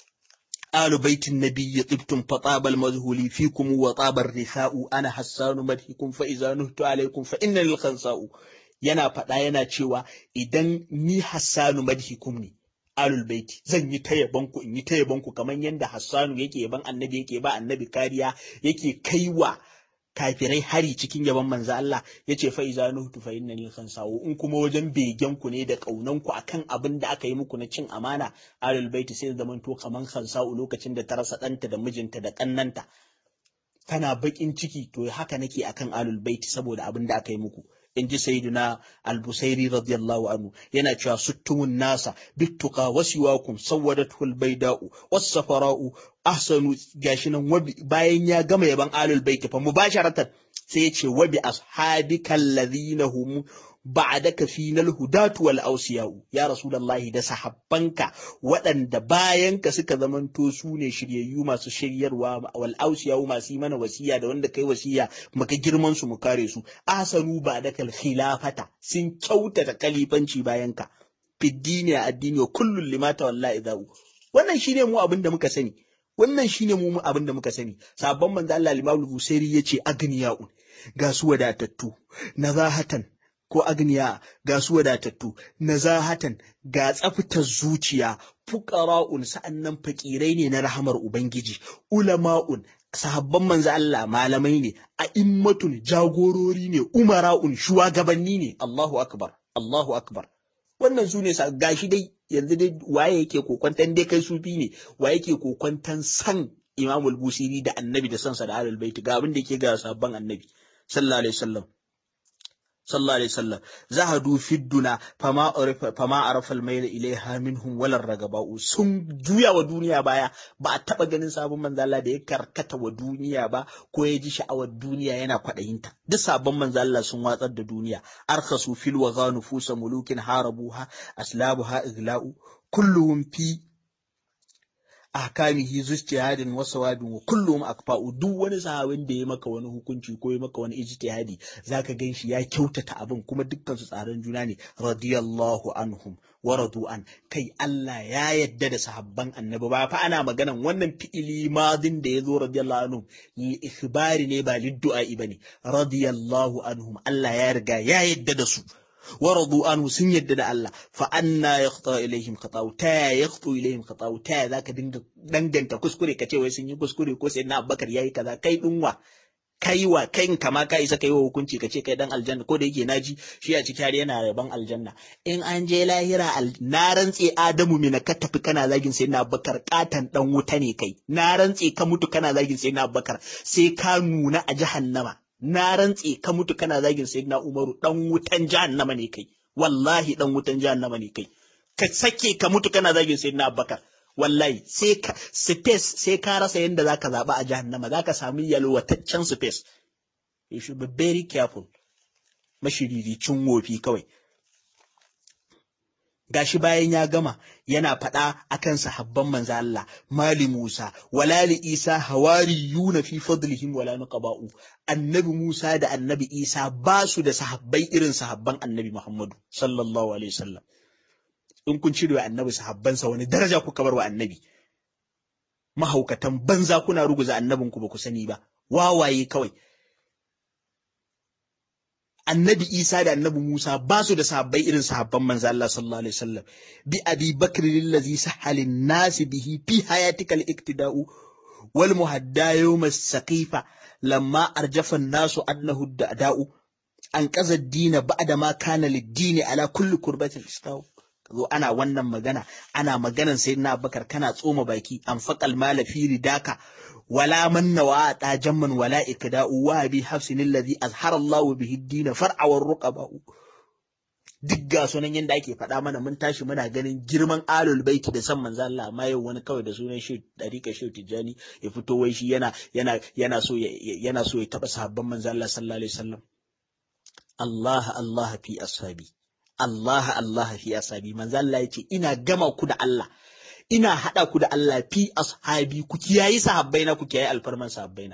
آل بيت النبي طبتم فطاب المذهول فيكم وطاب الرثاء أنا حسان مدحكم فإذا نهت عليكم فإن الخنساء yana faɗa yana cewa idan ni Hassanu madhikum ne alul baiti zan yi ta yabanku in yi ta yabanku kamar yadda Hassanu yake yaban annabi yake ba annabi kariya yake kaiwa kafirai hari cikin yaban manzo Allah yace fa iza nuhtu fa innani khansawu in kuma wajen begen ku ne da kaunan ku akan abin da aka yi muku na cin amana alul baiti sai zaman to kaman khansa'u lokacin da ta rasa ɗanta da mijinta da kannanta tana bakin ciki to haka nake akan alul baiti saboda abin da aka yi muku in ji sayyiduna al-busairi radiyallahu anhu yana cewa suttumun nasa bittuqa wasiwakum sawwadatul bayda'u was-safara'u ahsanu gashi nan bayan ya gama yaban alul baiti fa mubasharatan sai ya ce wa bi ashabikal ladhina hum ba'daka final hudatu wal awsiya'u ya rasulullahi da sahabbanka waɗanda bayanka suka zamanto su ne shiryayyu masu shiryarwa wal awsiya'u masu yi mana wasiya da wanda kai wasiya muka girman su mu kare su asanu ba'dakal khilafata sun kyautata kalifanci bayanka fiddini a addini wa kullun limata wallahi za'u wannan shine mu abin da muka sani wannan shine mu abin da muka sani sabon manzo Allah Imam Busairi yace agniya'un ga su wadatattu nazahatan ko agniya ga su wadatattu nazahatan ga tsaftar zuciya fuqara'un sa'annan fakirai ne na rahamar ubangiji ulama'un sahabban manzo Allah malamai ne a immatun jagorori ne umara'un shugabanni ne Allahu akbar Allahu akbar wannan su ne gashi dai yanzu dai waye yake kokwantan dai kai sufi ne waye yake kokwantan san Imam al-Busiri da Annabi da sansa da Ahlul Bait ga abin da yake ga sabban Annabi sallallahu alaihi wasallam sallallahu alaihi wasallam zahadu fidduna fama arafa fama arafa al-mayl ilaiha minhum wala ragaba'u sun juya wa duniya baya ba a taba ganin sabon manzo Allah da ya karkata wa duniya ba ko ya ji sha'awar duniya yana kwadayinta duk sabon manzo Allah sun watsar da duniya arkhasu fil wa nufusa mulukin harabuha aslabuha igla'u kulluhum fi ahkamihi zujtihadin wa sawabin wa kullum akfa'u duk wani sahabin da ya maka wani hukunci ko ya maka wani ijtihadi zaka gan shi ya kyautata abin kuma dukkan su tsaron juna ne radiyallahu anhum wa radu an kai Allah ya yadda da sahabban annabi ba fa ana maganan wannan fi'ili madin da yazo radiyallahu anhum ikhbari ne ba liddu'a bane radiyallahu anhum Allah ya riga ya yadda da su ورضوا عنه سن يدد الله فأنا يخطى إليهم خطاو تا يخطو إليهم خطاو تا ذاك دنگن تا كسكري كتي وي سن كسكري ko sai na Abubakar yayi kaza kai dinwa kaiwa kai kama ka isa kai wa hukunci kace kai dan aljanna ko da yake naji shi a cikin yana yaban aljanna in an je lahira na rantse Adamu mina ka tafi kana zagin sai na Abubakar katan dan wuta ne kai na rantse ka mutu kana zagin sai na Abubakar sai ka nuna a jahannama na rantse ka mutu kana zagin sayyidina Umaru dan wutan jahannama ne kai wallahi dan wutan jahannama ne kai ka sake ka mutu kana zagin sayyidina Abubakar wallahi sai ka space sai ka rasa yanda zaka zaba a jahannama zaka samu yalwataccen space you should be very careful mashiriricin wofi kawai gashi bayan ya gama yana faɗa akan sahabban manzo Allah mali Musa wala li Isa hawariyuna fi fadlihim wala nuqaba'u annabi Musa da annabi Isa ba su da sahabbai irin sahabban annabi Muhammadu sallallahu alaihi wasallam in kun cire wa annabi sahabbansa wani daraja kuka bar wa annabi mahaukatan banza kuna ruguza annabinku ba ku sani ba wawaye kawai annabi Isa da annabi Musa ba su da sahabbai irin sahabban manzo Allah sallallahu alaihi wasallam bi abi bakr allazi sahalin nas bihi fi hayatika al-iktida'u wal muhadda yawm as-saqifa lamma arjafa an-nas annahu da'u an qaza ad-din ba'da ma kana lid-din ala kulli kurbatin istaw zo ana wannan magana ana maganan sayyidina Abubakar kana tsoma baki an faqal mala fi ridaka ولا من وعطى جما ولا إكداء وابي حفص الذي أظهر الله به الدين فرع والرقباء duk ga sunan yadda ake faɗa mana mun tashi muna ganin girman alul baiti da san manzo Allah amma yau wani kawai da sunan shi dariƙa shi tijani ya fito wai shi yana yana yana so yana so ya taba sahabban manzo Allah sallallahu alaihi wasallam Allah Allah fi ashabi Allah Allah fi ashabi manzo Allah yace ina gama ku da Allah ina haɗa ku da Allah fi ashabi ku kiyayi sahabbaina ku kiyayi alfarman sahabbaina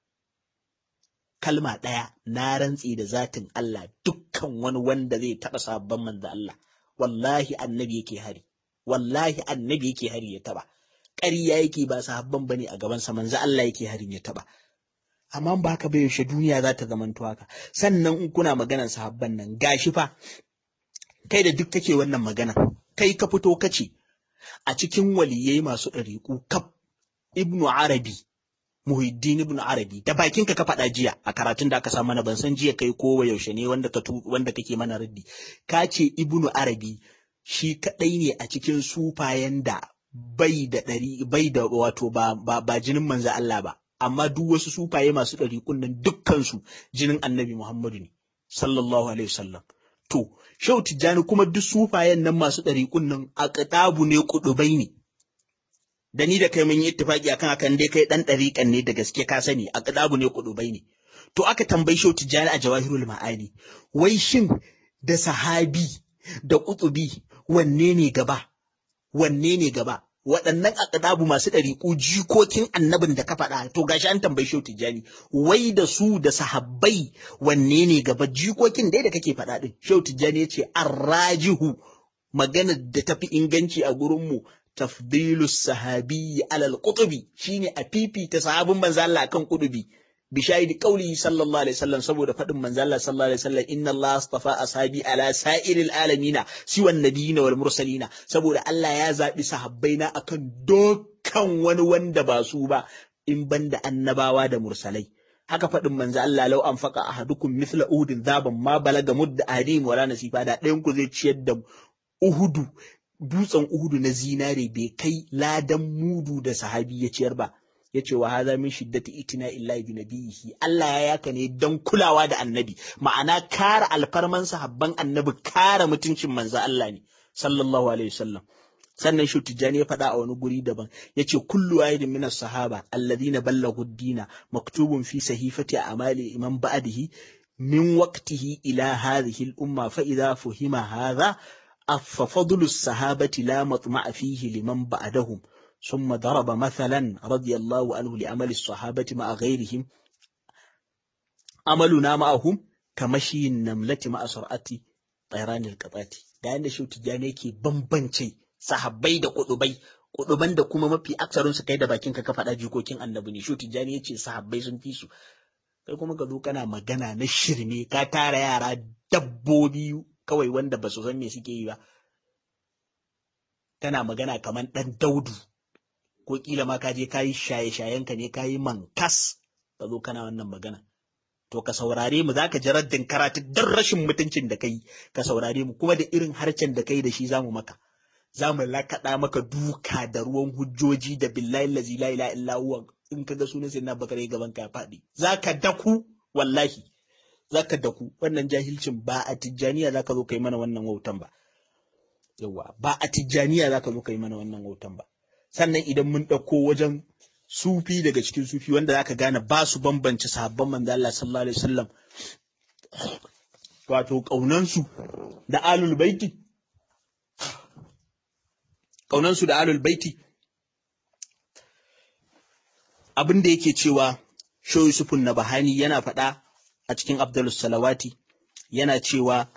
kalma ɗaya na rantsi da zatin Allah dukkan wani wanda zai taɓa sahabban manzo Allah wallahi annabi yake hari wallahi annabi yake hari ya taɓa ƙarya yake ba sahabban bane a gaban sa manzo Allah yake harin ya taɓa amma ba haka bai yaushe duniya za ta zamanto haka sannan in kuna maganar sahabban nan gashi fa kai da duk kake wannan magana kai ka fito kace a cikin waliyai masu ɗariƙu kaf ibnu arabi muhiddin ibnu arabi da bakinka ka faɗa jiya a karatun da aka sa mana ban san jiya kai ko yaushe ne wanda ka wanda kake mana raddi ka ce ibnu arabi shi kaɗai ne a cikin sufayen da bai da ɗari bai da wato ba ba, ba jinin manzo Allah ba amma duk wasu sufaye masu ɗariƙun nan dukkan su jinin annabi Muhammadu ne sallallahu alaihi wasallam to Shehu Tijjani kuma duk sufayen nan masu ɗariƙun nan a ƙatabu ne kuɗubai ne. Da ni da kai mun yi ittifaƙi akan akan dai kai ɗan ɗariƙan ne da gaske ka sani a ƙatabu ne kuɗubai ne. To aka tambayi Shehu Tijjani a Jawahirul Ma'ani, wai shin da sahabi da ƙutubi wanne ne gaba? Wanne ne gaba? Waɗannan aƙadabu masu ɗariƙu jikokin annabin da ka faɗa, to gashi an tambayi Shehu Tijjani, wai da su da sahabbai wanne ne gaba jikokin dai da kake faɗa ɗin. Shehu Tijjani ya ce, arrajihu maganar da tafi inganci a gurinmu tafdilu sahabi alal qutubi shine a fifita sahabin manzo Allah akan qutubi bi shahidi qawli sallallahu alaihi wasallam saboda fadin manzo Allah sallallahu alaihi wasallam inna Allah astafa ashabi ala sa'iril alamina siwan nabiyina wal mursalina saboda Allah ya zabi sahabbaina akan dukkan wani wanda ba su ba in banda annabawa da mursalai haka faɗin manzo Allah lau an faka ahadukum mithla uhudin zaban ma balaga mudda adim wala nasifa da ɗayan ku zai ciyar da uhudu dutsen uhudu na zinare bai kai ladan mudu da sahabi ya ciyar ba ya ce wa haza min shiddati itina illahi bi nabiyihi Allah ya yaka ne don kulawa da annabi ma'ana kare alfarman sahabban annabi kare mutuncin manzo Allah ne sallallahu alaihi wasallam sannan shi tijjani ya faɗa a wani guri daban ya ce kullu wahidin minas sahaba alladhina ballagu dina maktubun fi sahifati amali imam ba'dihi min waqtihi ila hadhihi al-umma fa idha fuhima hadha ففضل الصحابة لا مطمع فيه لمن بعدهم ثم ضرب مثلا رضي الله عنه لعمل الصحابة مع غيرهم عملنا معهم كمشي النملة مع سرعة طيران القطات da yanda shi tijjani yake bambance sahabbai da kudubai kuduban da kuma mafi aksarin su kai da bakin ka faɗa jikokin annabi ne shi tijjani yace sahabbai sun fi su kai kuma ka zo kana magana na shirme ka tara yara dabbobi kawai wanda ba su san me suke yi ba tana magana kamar ɗan daudu ko kila ma ka je ka yi shaye-shayenka ne ka yi mankas ka zo kana wannan magana to ka saurare mu zaka ji raddin karatu don rashin mutuncin da kai ka saurare mu kuma da irin harcen da kai da shi zamu maka zamu lakaɗa maka duka da ruwan hujjoji da billahi lazi la ilaha illa huwa in ka ga sunan sai na bakare gaban ka faɗi zaka daku wallahi zaka daku wannan jahilcin ba a tijjaniya zaka zo kai mana wannan wautan ba yawa ba a tijjaniya zaka zo kai mana wannan wautan ba sannan idan mun ɗauko wajen sufi daga cikin sufi wanda zaka gane ba su bambance sahabban manzo Allah sallallahu alaihi wasallam wato kaunansu da alul baiti kaunansu da alul baiti abin da yake cewa Sho Yusufun Nabahani yana faɗa a cikin Abdulus Salawati yana cewa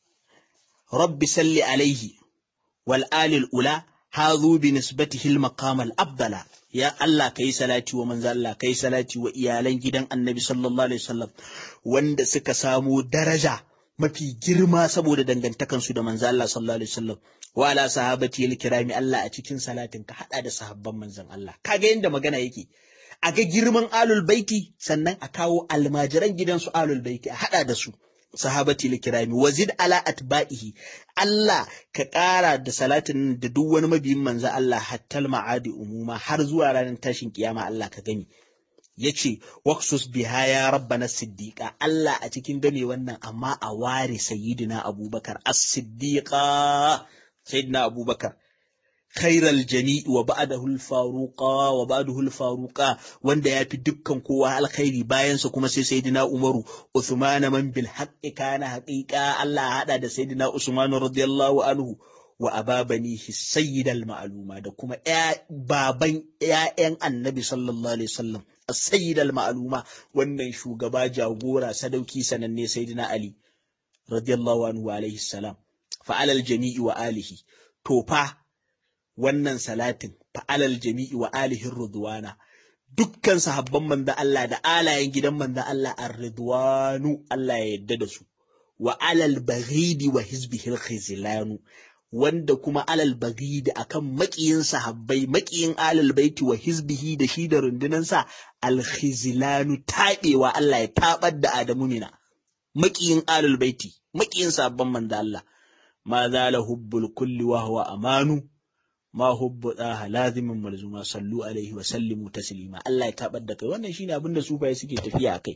Rabbi salli alaihi wal alil ula hazu bi nisbatihi al maqam al afdala ya Allah kai salati wa manzo Allah kai salati wa iyalan gidan Annabi sallallahu alaihi wasallam wanda suka samu daraja mafi girma saboda dangantakansu da manzo Allah sallallahu alaihi wasallam wa ala sahabati al kirami Allah a cikin salatin ka hada da sahabban manzon Allah kaga yanda magana yake a ga girman alul baiti sannan a kawo almajiran gidansu alul baiti a hada da su sahabati likirami wazid ala atba'ihi Allah ka ƙara da salatin da duk wani mabiyin manzo Allah hattal ma'adi umuma har zuwa ranar tashin kiyama Allah ka gani yace waqsus biha ya rabbana siddiqa Allah a cikin game wannan amma a ware sayyidina Abubakar as-siddiqa sayyidina Abubakar خير الجميع وبعده الفاروقا وبعده الفاروقا wanda yafi dukkan kowa alkhairi bayan sa kuma sai sayyidina Umaru Uthman man bil haqqi kana haqiqa Allah hada da sayyidina Usman radiyallahu anhu wa ababani sayyid al ma'luma da kuma baban ƴaƴan Annabi sallallahu alaihi wasallam as-sayyid al ma'luma wannan shugaba jagora sadauki sananne sayyidina Ali radiyallahu anhu alaihi salam fa alal jami'i wa alihi to fa wannan salatin fa'alal jami'i wa alihin ridwana dukkan sahabban manzo Allah da alayen gidan manzo Allah ar-ridwanu Allah ya yadda da su wa alal baghidi wa hizbihi al wanda kuma alal baghidi akan makiyin sahabbai makiyin alal baiti wa hizbihi da shi da rundunansa al-khizlanu tabewa Allah ya tabar da Adamu mina makiyin alal baiti makiyin sahabban manzo Allah ma zala hubbul kulli wa huwa amanu ma hubbu daha lazimin malzuma sallu alaihi wa sallimu taslima Allah ya tabar da kai wannan shine abin da sufaye suke tafiya akai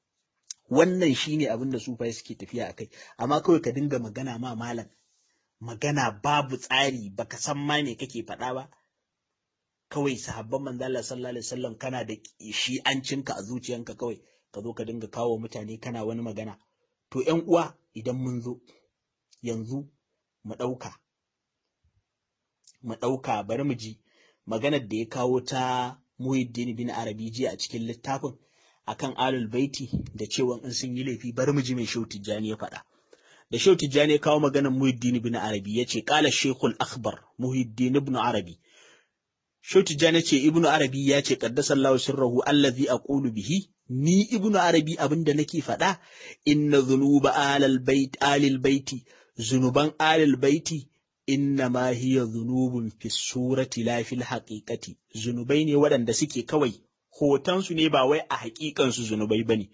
wannan shine abin da sufaye suke tafiya akai amma kawai ka dinga magana ma malam magana babu tsari baka san ma me kake faɗa ba kawai sahabban manzo Allah sallallahu alaihi wasallam kana da shi an cinka a zuciyanka kawai ka zo ka dinga kawo mutane kana wani magana to ƴan uwa idan mun zo yanzu mu ɗauka mu ɗauka bari mu ji maganar da ya kawo ta Muhyiddin bin Arabi jiya a cikin littafin akan alul baiti da cewa in sun yi laifi bari mu ji mai shehu Tijjani ya faɗa da Shehu Tijjani ya kawo maganar Muhiddin ibn Arabi yace qala Sheikhul Akhbar Muhiddin ibn Arabi Shehu Tijjani ce Ibn Arabi ya ce qaddasallahu sirrahu allazi aqulu bihi ni Ibn Arabi abinda nake faɗa inna dhunuba alal bait alil baiti zunuban alil baiti inna ma hiya dhunubun fi surati la fil haqiqati zunubai ne waɗanda suke kawai hotonsu ne ba wai a haƙiƙansu zunubai bane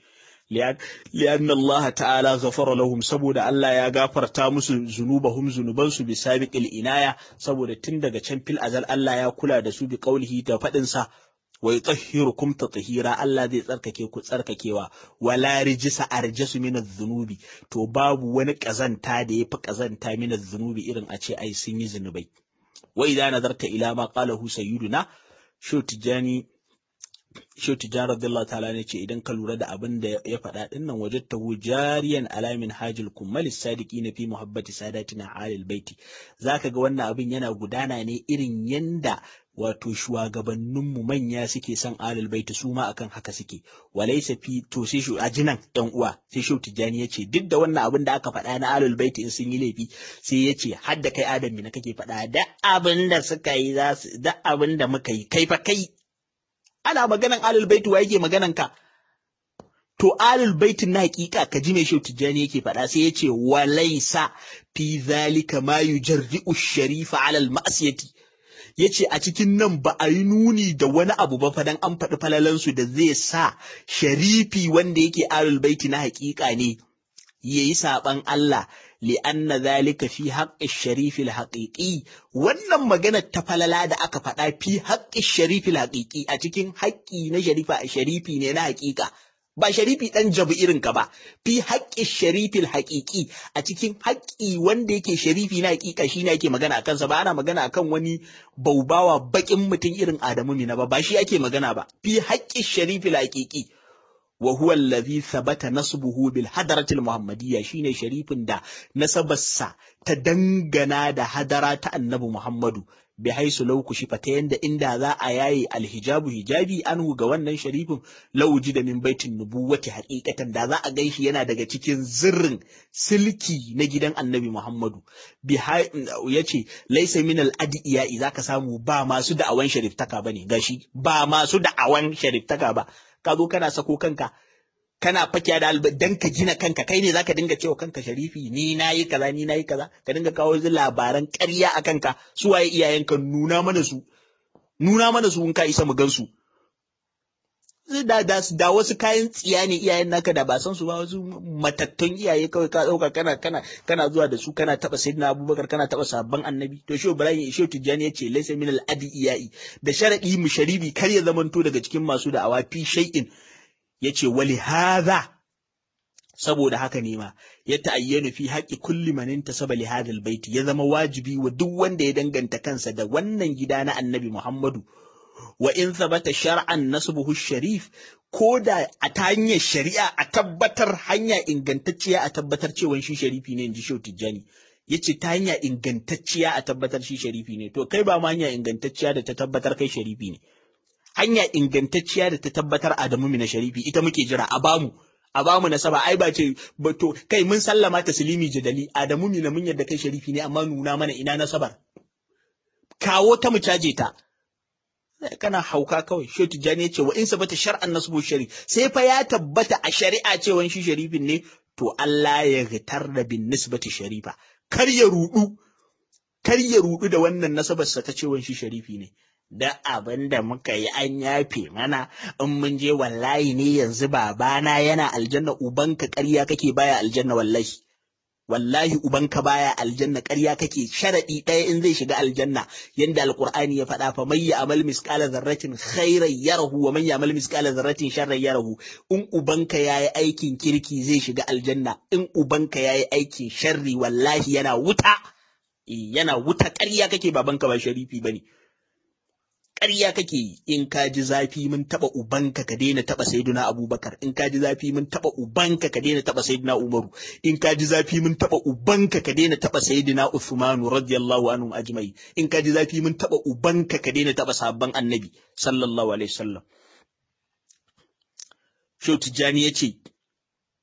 liyan Allah ta'ala ghafara lahum saboda Allah ya gafarta musu zunubahum zunubansu bi sabiqil inaya saboda tun daga can fil azal Allah ya kula da su bi qaulihi da fadin sa wa yutahhirukum tatheera Allah zai tsarkake ku tsarkakewa wala rijisa arjasu min adh-dhunubi to babu wani kazanta da yafi kazanta min adh-dhunubi irin a ce ai sun yi zunubai wa idza nazarta ila ma qalahu sayyiduna shu tijani Shehu Tijjani radiyallahu ta'ala ne ce idan ka lura da abin da ya faɗa ɗin nan wajen tahu jariyan alamin hajil kummal sadiki na fi muhabbati sadatina alil baiti zaka ga wannan abin yana gudana ne irin yanda wato shugabanninmu manya suke son alil baiti su ma akan haka suke walaysa fi to sai shu ajinan ɗan uwa sai Shehu Tijjani ya ce duk da wannan abin da aka faɗa na alil baiti in sun yi laifi sai ya ce har da kai adam na kake faɗa da abin da suka yi za su da abin da muka yi kai fa kai ana maganan alul baiti wa yake maganan ka to alul baitin na hakika ka ji mai shautu tijjani yake faɗa sai yace walaisa fi zalika ma yujarri'u sharifa alal ma'siyati yace a cikin nan ba a yi nuni da wani abu ba fadan an faɗi falalansu da zai sa sharifi wanda yake alul baiti na hakika ne yayi saban Allah li'anna zalika fi haqqi sharifil haqiqi wannan magana ta falala da aka faɗa fi haqqi sharifil haqiqi a cikin haƙƙi na sharifa a sharifi ne na haƙiƙa ba sharifi ɗan jabu irin ka ba fi haƙƙi sharifil haƙiƙi a cikin haƙƙi wanda yake sharifi na haƙiƙa shine ake magana akan sa ba ana magana akan wani baubawa baƙin mutum irin Adamu Mina ba ba shi ake magana ba fi haƙƙi sharifil haƙiƙi وهو الذي ثبت نصبه بالحضرة المحمدية شين شريف دا نسبسا تدنغنا دا حضرة النبي محمد بحيث لو كشفتين دا إن ذا آياي الحجاب حجابي أنه قوانا شريف لو وجد من بيت النبوة حقيقة دا ذا أغيش ينا دا تكين زرن سلكي نجدن النبي محمد بحي يتي ليس من الأدئياء إذا كسامو با ما سدى أوان شريف تكا بني غاشي با ما سدى أوان شريف تكا با ka zo kana sako kanka kana fakiya da alba dan ka gina kanka kai ne zaka dinga cewa kanka sharifi ni nayi kaza ni nayi kaza ka dinga kawo labaran ƙarya a kanka su waye iyayenka nuna mana su nuna mana su in ka isa mu gansu da, da, da wasu kayan tsiya ne iyayen naka da ba san su ba wasu matattun iyaye kawai ka dauka kana kana kana zuwa da su kana taba sayyidina abubakar kana taba sabban annabi to shi ibrahim shi tijjani yace laysa min al adi iyai da sharadi mu sharibi kar ya zamanto daga cikin masu da awafi shay'in yace wali hadha saboda haka ne ma ya ta'ayyanu fi haƙi kulli man intasaba li hadha baiti ya zama wajibi wa duk wanda ya danganta kansa da wannan gida na annabi Muhammadu wa in thabata shar'an nasbuhu sharif ko da a ta hanyar shari'a a tabbatar hanya ingantacciya a tabbatar cewa shi sharifi ne inji Shehu Tijjani yace ta hanya ingantacciya a tabbatar shi sharifi ne to kai ba ma hanya ingantacciya da ta tabbatar kai sharifi ne hanya ingantacciya da ta tabbatar Adamu mina sharifi ita muke jira a bamu a bamu nasaba ai ba ce ba to kai mun sallama taslimi jadali Adamu mina mun yadda kai sharifi ne amma nuna mana ina nasabar kawo ta mu caje ta kana hauka kawai shi tijani ce wa in sabata shar'an nasbu shari sai fa ya tabbata a shari'a cewa shi sharifin ne to Allah ya gitar da bin nisbati sharifa kar ya rudu kar ya rudu da wannan nasabar sa ta cewa shi sharifi ne da abin da muka yi an yafe mana in mun je wallahi ne yanzu babana yana aljanna ubanka ƙarya kake baya aljanna wallahi wallahi ubanka baya aljanna ƙarya kake sharadi ɗaya in zai shiga aljanna yanda alqur'ani ya faɗa fa may ya'mal misqala dharratin khairan yarahu wa man ya'mal misqala dharratin sharran yarahu in ubanka yayi aikin kirki zai shiga aljanna in ubanka yayi aikin sharri wallahi yana wuta yana wuta ƙarya kake babanka ba sharifi bane ƙarya kake yi in ka ji zafi mun taɓa ubanka ka daina taɓa sayyiduna abubakar in ka ji zafi mun taɓa ubanka ka daina taɓa sayyiduna umaru in ka ji zafi mun taɓa ubanka ka daina taɓa sayyiduna usmanu radiyallahu anhu ajmai in ka ji zafi mun taɓa ubanka ka daina taɓa sabban annabi sallallahu alaihi wasallam Shehu Tijjani ya ce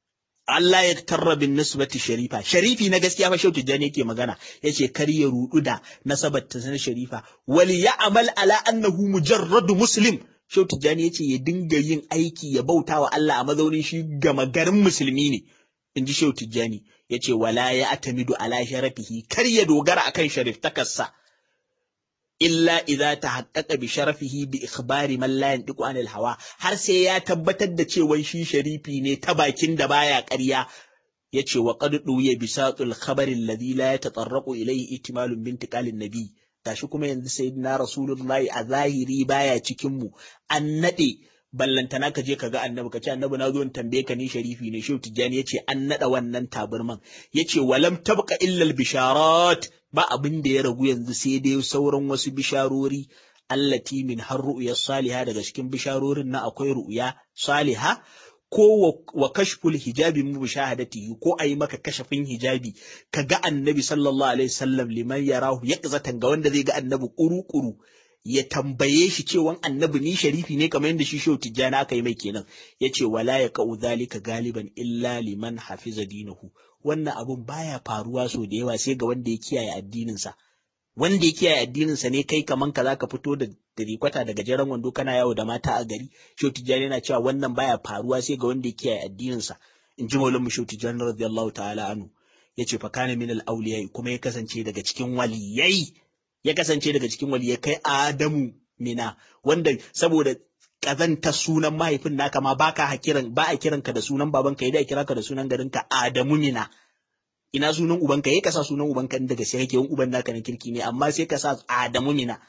Allah ya tarra bin nisbati sharifa sharifi na gaskiya fa shau tijjani yake magana yace kar ya rudu da nasabar ta na sharifa wal ya'mal ala annahu mujarradu muslim shau tijjani yace ya dinga yin aiki ya bauta wa Allah a mazaunin shi gama garin musulmi ne inji shau tijjani yace wala ya atamidu ala sharafihi kar ya dogara akan shariftakarsa illa idza tahaqqaqa bi sharafihi bi ikhbari man la yantiqu anil hawa har sai ya tabbatar da cewa shi sharifi ne ta bakin da baya ƙarya yace wa qad duya bisatul khabari alladhi la yatatarraqu ilayhi ihtimalun bintiqalin nabi gashi kuma yanzu sayyidina rasulullahi a zahiri baya cikin mu an nade ballantana ka je ka ga annabi ka ce annabi na zo in tambaye ka ni sharifi ne shehu tijjani yace an nada wannan taburman yace walam tabqa illa al bisharat ba abin da ya ragu yanzu sai dai sauran wasu bisharori allati min har ru'ya saliha daga cikin bisharorin na akwai ru'ya saliha ko wa kashful hijabi mu bishahadati ko ayi maka kashafin hijabi ka ga annabi sallallahu alaihi wasallam liman yarahu yaqzatan ga wanda zai ga annabi kuru-kuru ya tambaye shi cewan annabi ni sharifi ne kamar yadda shi shehu tijjani aka yi mai kenan yace wala ya ka'u zalika galiban illa liman hafiza dinahu wannan abun baya faruwa so da yawa sai ga wanda ya kiyaye addininsa wanda ya kiyaye addininsa ne kai kaman ka zaka fito da rikwata daga jeren wando kana yawo da mata a gari shehu tijjani yana cewa wannan baya faruwa sai ga wanda ya kiyaye addininsa in ji maulan mu shehu tijjani radiyallahu ta'ala anhu yace fa kana min al awliya kuma ya kasance daga cikin waliyai ya kasance daga cikin waliyai kai Adamu mina wanda saboda kazanta sunan mahaifin naka ma baka hakiran ba a kiranka da sunan babanka ya da kira ka da sunan garinka Adamu mina ina sunan ubanka yayi ka sa sunan ubanka inda gaske kake yin uban naka na kirki ne amma sai ka sa Adamu mina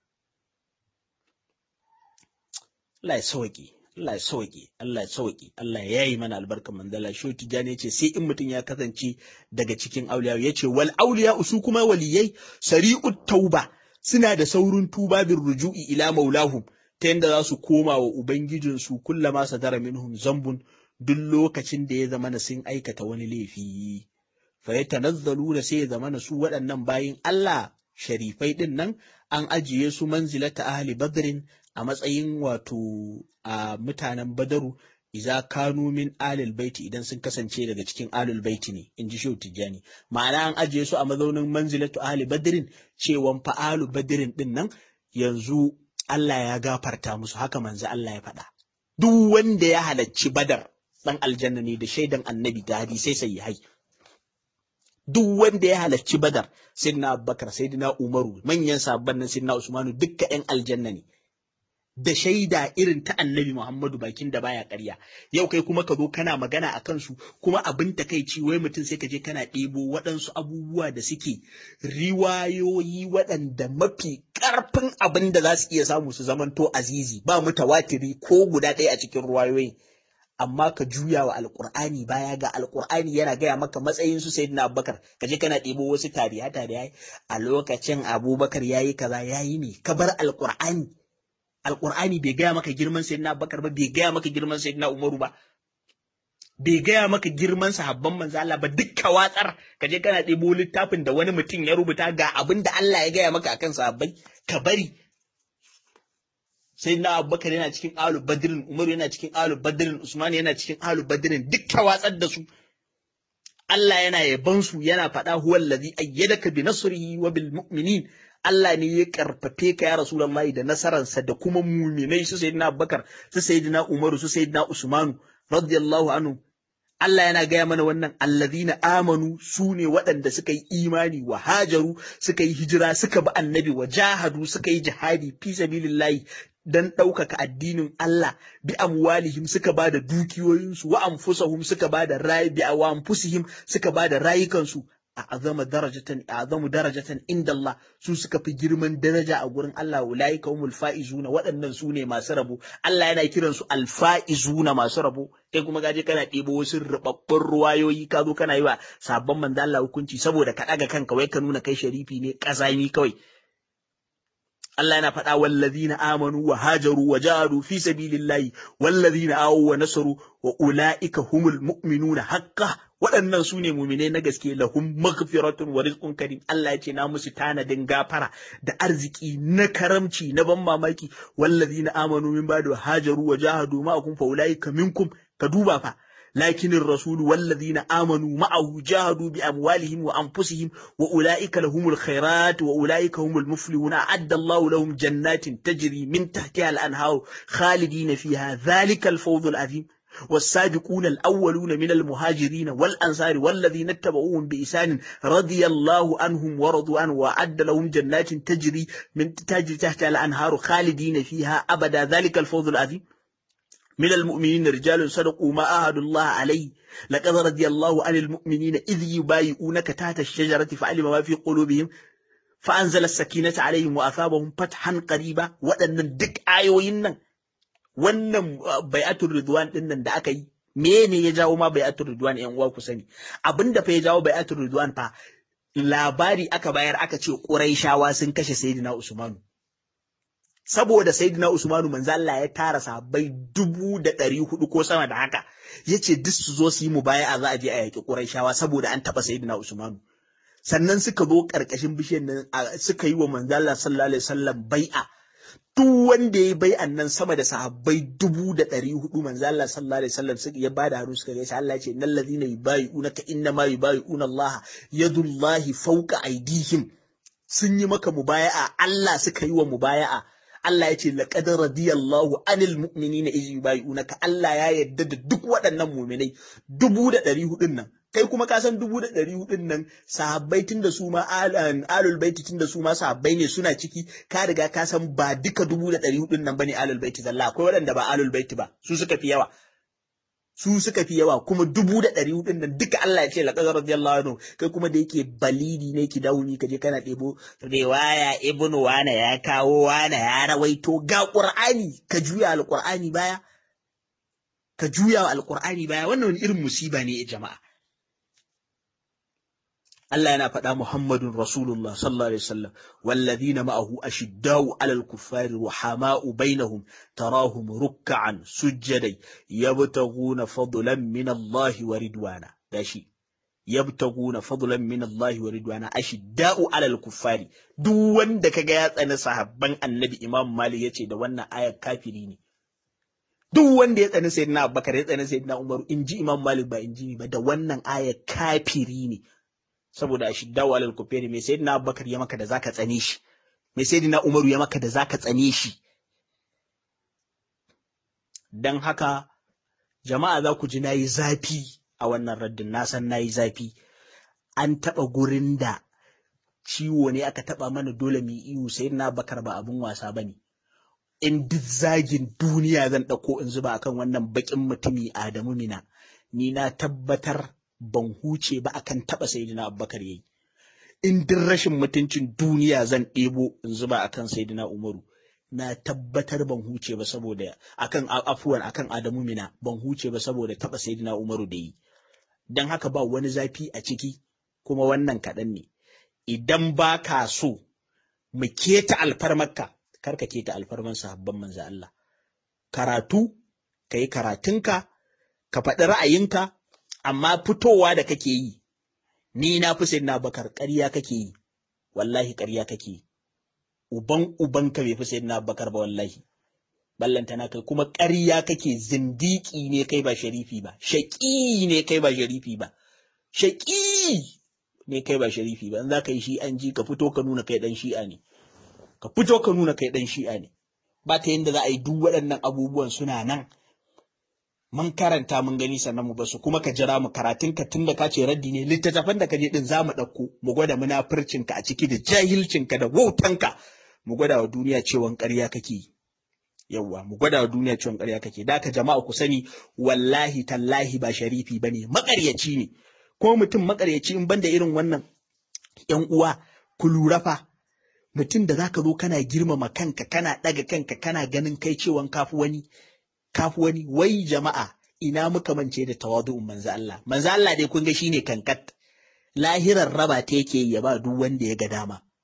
Allah ya sauki Allah ya sauki Allah ya sauki Allah ya yayi mana albarkan manzala shi tijani yace sai in mutum ya kasance daga cikin auliya yace wal auliya su kuma waliyai sari'ut tauba suna da saurin tuba bin ruju'i ila maulahum ta yanda za su koma wa ubangijinsu kullama sadara minhum zambun duk lokacin da ya zama na sun aikata wani laifi fa yatanazzalu da sai ya zama na su waɗannan bayin Allah sharifai din nan an ajiye su manzilata ahli badrin a matsayin wato a mutanen badaru iza kanu min alil baiti idan sun kasance daga cikin alul baiti ne in ji shehu tijjani ma'ana an ajiye su a mazaunin manzilatu ahli badrin cewan fa alu badrin din nan yanzu Allah ya gafarta musu haka manzo Allah ya faɗa duk wanda ya halacci badar dan aljanna ne da shaidan annabi da hadisai sai hai duk wanda ya halarci badar sayyidina abubakar sayyidina umaru manyan sabban nan sayyidina usmanu dukka yan aljanna ne da shaida irin ta annabi Muhammadu bakin da baya ƙarya yau kai kuma ka zo kana magana a kansu kuma abin takaici wai mutum sai ka je kana ɗebo waɗansu abubuwa da suke riwayoyi waɗanda mafi ƙarfin abin da za su iya samu su zamanto azizi ba mutawatiri ko guda ɗaya a cikin riwayoyin amma ka juya wa alƙur'ani baya ga alƙur'ani yana gaya maka matsayin su sayyidina abubakar ka je kana ɗebo wasu tariha tariha a lokacin abubakar yayi kaza yayi ne ka bar alƙur'ani alƙur'ani bai gaya maka girman sayyidina Abubakar ba bai gaya maka girman sayyidina Umaru ba bai gaya maka girman sahabban manzo Allah ba dukka watsar ka je kana ɗebo littafin da wani mutum ya rubuta ga abin da Allah ya gaya maka akan sahabbai ka bari sayyidina Abubakar yana cikin alu badrin Umaru yana cikin alu badrin Usman yana cikin alu badrin dukka watsar da su Allah yana yaban su yana faɗa huwal ladhi ayyadaka bi nasrihi wa bil mu'minin Allah ne ya karfafe ka ya Rasulullahi da nasararsa da kuma muminai su sayyidina Abubakar su sayyidina Umaru su sayyidina Usmanu radiyallahu anhu Allah yana gaya mana wannan allazina amanu su ne waɗanda suka yi imani wa hajaru suka yi hijira suka bi annabi wa jahadu suka yi jihadi fi sabilillahi dan ɗaukaka addinin Allah bi amwalihim suka ba da dukiyoyinsu wa anfusahum suka ba da rayi bi wa anfusihim suka ba da rayukansu a'azama darajatan a'azamu darajatan inda Allah su suka fi girman daraja a gurin Allah ulaika humul faizuna waɗannan su ne masu rabo Allah yana kiran su alfaizuna masu rabo kai kuma gaje kana ɗebo wasu rubabbun ruwayoyi ka zo kana yi wa sabon manzo Allah hukunci saboda ka ɗaga kanka wai ka nuna kai sharifi ne ƙazami kawai Allah yana faɗa wallazina amanu wa hajaru wa jahadu fi sabilillahi wallazina awu wa nasaru wa ulaika humul mu'minuna haqqan waɗannan su ne muminai na gaske lahum maghfiratun wa rizqun karim Allah ya ce na musu tanadin gafara da arziki na karamci na ban mamaki wallazina amanu min ba'du hajaru wa jahadu ma'akum fa ulaika minkum ka duba fa لكن الرسول والذين آمنوا معه جاهدوا بأموالهم وأنفسهم وأولئك لهم الخيرات وأولئك هم المفلحون أعد الله لهم جنات تجري من تحتها الأنهار خالدين فيها ذلك الفوز العظيم والسابقون الأولون من المهاجرين والأنصار والذين اتبعوهم بإحسان رضي الله عنهم ورضوا عنه وأعد لهم جنات تجري من تجري تحتها الأنهار خالدين فيها أبدا ذلك الفوز العظيم من المؤمنين رجال صدقوا ما عاهدوا الله عليه لقد رضي الله عن المؤمنين إذ يبايعونك تحت الشجرة فعلم ما في قلوبهم فأنزل السكينة عليهم وأثابهم فتحا قريبا وأن دك آيوين wannan bai'atul ridwan din nan da aka yi mene ya jawo ma bai'atul ridwan yan uwa ku sani abinda fa ya jawo bai'atul ridwan fa labari aka bayar aka ce quraishawa sun kashe sayyidina usmanu saboda sayyidina usmanu manzo Allah ya tara sahabbai dubu da ɗari hudu ko sama da haka yace duk su zo su yi mubaya'a za a je a yaki quraishawa saboda an taba sayyidina usmanu sannan suka zo karkashin bishiyar nan suka yi wa manzo Allah sallallahu alaihi wasallam bai'a duk wanda ya bai annan sama da sahabbai dubu da ɗari hudu manzo Allah sallallahu alaihi wasallam suka ya bada hannu suka gaisa Allah ya ce innal ladhina yubayi'una ka inna ma yubayi'una Allah yadullahi fawqa aydihim sun yi maka mubaya'a Allah suka yi wa mubaya'a Allah ya ce laqad radiyallahu anil mu'minina iz yubayi'unaka Allah ya yarda da duk waɗannan mu'minai dubu da ɗari hudun nan kai kuma ka san dubu da ɗari hudun nan sahabbai tun da su ma alul baiti tun da su ma sahabbai ne suna ciki ka riga ka san ba duka dubu da ɗari hudun nan bane alul baiti zalla akwai waɗanda ba alul baiti ba su suka fi yawa su suka fi yawa kuma dubu da ɗari hudun nan duka Allah ya ce laqad radiyallahu anhu kai kuma da yake balidi ne ki dauni ka je kana ɗebo riwaya ibnu wana ya kawo wana ya rawaito ga qur'ani ka juya alqur'ani baya ka juya alqur'ani baya wannan wani irin musiba ne jama'a Allah yana faɗa Muhammadun Rasulullah sallallahu alaihi wasallam walladhina ma'ahu ashiddau 'alal kuffari ruhama'u bainahum tarahum ruk'an sujjadan yabtaghuna fadlan min Allah wa ridwana dashi yabtaguna fadlan min Allah wa ridwana ashidda'u 'alal kuffari duk wanda kaga ya tsani sahabban Annabi Imam Malik yace da wannan ayar kafiri ne duk wanda ya tsani sayyidina Abubakar ya tsani sayyidina Umar inji Imam Malik ba inji ba da wannan ayar kafiri ne saboda ashiddawu alal kufari mai sayyidina Abubakar ya maka da zaka tsane shi mai sayyidina Umaru ya maka da zaka tsane shi dan haka jama'a za ku ji nayi zafi a wannan raddin na san nayi zafi an taba gurin da ciwo ne aka taba mana dole mu iyo sayyidina Abubakar ba abun wasa bane in duk zagin duniya zan dauko in zuba akan wannan bakin mutumi Adamu Mina ni na tabbatar ban huce ba akan taɓa sayidina abubakar yayi in duk rashin mutuncin duniya zan ɗebo in zuba akan sayidina umaru na tabbatar ban huce ba saboda akan afuwan akan adamu mina ban huce ba saboda taɓa sayidina umaru da yi don haka ba wani zafi a ciki kuma wannan kaɗan ne idan ba ka so mu keta alfarmarka kar ka keta alfarman sahabban manzo Allah karatu ka yi karatunka ka faɗi ra'ayinka amma fitowa da kake yi ni na fi sayyidina bakar ƙarya kake yi wallahi ƙarya kake yi uban uban ka bai fi sayyidina bakar ba wallahi ballanta na kai kuma ƙarya kake zindiki ne kai ba sharifi ba shaƙi ne kai ba sharifi ba shaƙi ne kai ba sharifi ba in za ka yi shi an ji ka fito ka nuna kai ɗan shi'a ne ka fito ka nuna kai ɗan shi'a ne ba ta yadda za a yi duk waɗannan abubuwan suna nan mun karanta mun gani sannan mu basu kuma ka jira mu karatun ka tunda ka ce raddi ne littattafan da ka je din zamu ɗauko mu gwada munafircin ka a ciki da jahilcin ka da wautan ka mu gwada wa duniya cewa ƙarya kake yawwa mu gwada wa duniya cewa ƙarya kake da ka jama'a ku sani wallahi tallahi ba sharifi bane maƙaryaci ne ko mutum maƙaryaci in banda irin wannan ƴan uwa ku lura fa mutum da zaka zo kana girmama kanka kana ɗaga kanka kana ganin kai cewan kafi wani kafi wani wai jama'a ina muka mance da tawadu'un manzo Allah manzo Allah dai kun ga shine kankat lahirar raba ta yake ya ba duk wanda ya ga dama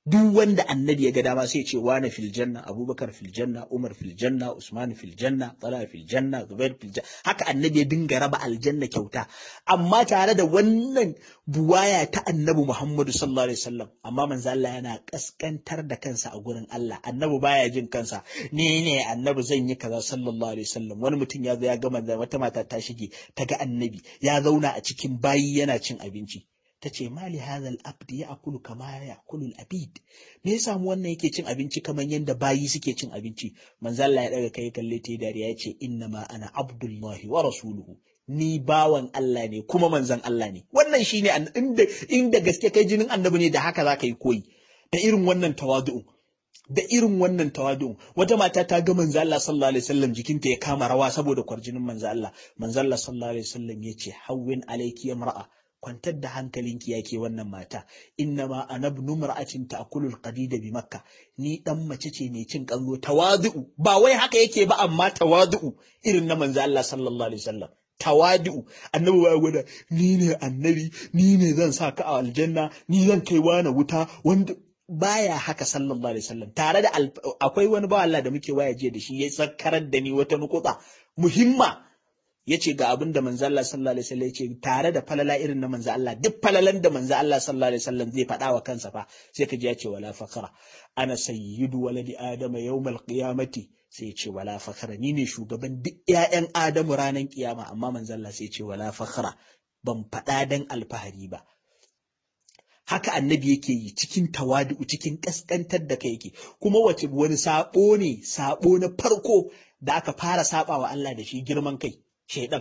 duk wanda annabi ya ga dama sai ce wane fil janna abubakar fil janna umar fil janna usman fil janna talha fil janna zubair fil janna haka annabi ya dinga raba aljanna kyauta amma tare da wannan buwaya ta annabi muhammadu sallallahu alaihi wasallam amma manzo Allah yana kaskantar da kansa a gurin Allah annabi baya jin kansa ni ne annabi zan yi kaza sallallahu alaihi wasallam wani mutum ya zo ya ga manzo wata mata ta shige ta ga annabi ya zauna a cikin bayi yana cin abinci ta ce mali hadal abdi ya akulu kama ya akulu abid me ya samu wannan yake cin abinci kamar yadda bayi suke cin abinci manzo Allah ya daga kai kalle ta dariya ya ce inna ma ana abdullahi wa rasuluhu ni bawan Allah ne kuma manzon Allah ne wannan shine inda inda gaske kai jinin annabi ne da haka zaka yi koyi da irin wannan tawadu'u da irin wannan tawadu'u wata mata ta ga manzo Allah sallallahu alaihi wasallam jikinta ya kama rawa saboda kwarjinin manzo Allah manzo Allah sallallahu alaihi wasallam ya ce hawwin alayki imra'a kwantar da hankalinki yake wannan mata innama ana ibn mar'atin ta'kulul qadida bi makka ni dan mace ce mai cin kallo tawadu'u ba wai haka yake ba amma tawadu'u irin na manzo Allah sallallahu alaihi wasallam tawadi'u annabi ya gwada ni ne annabi ni ne zan sa ka a aljanna ni zan kai wani wuta wanda baya haka sallallahu alaihi wasallam tare da akwai wani ba Allah da muke waya jiya da shi ya tsakarar da ni wata nukuta muhimma yace ga abin da manzo Allah sallallahu alaihi wasallam yace tare da falala irin na manzo Allah duk falalan da manzo Allah sallallahu alaihi wasallam zai faɗa wa kansa fa sai ka ji yace wala fakara ana sayyidu waladi adama yawmal qiyamati sai ce wala fakara ni ne shugaban duk ƴaƴan adamu ranar kiyama amma manzo Allah sai ce wala fakara ban faɗa dan alfahari ba haka annabi yake yi cikin tawadu cikin kaskantar da kai yake kuma wace wani sabo ne sabo na farko da aka fara saba wa Allah da shi girman kai shaidan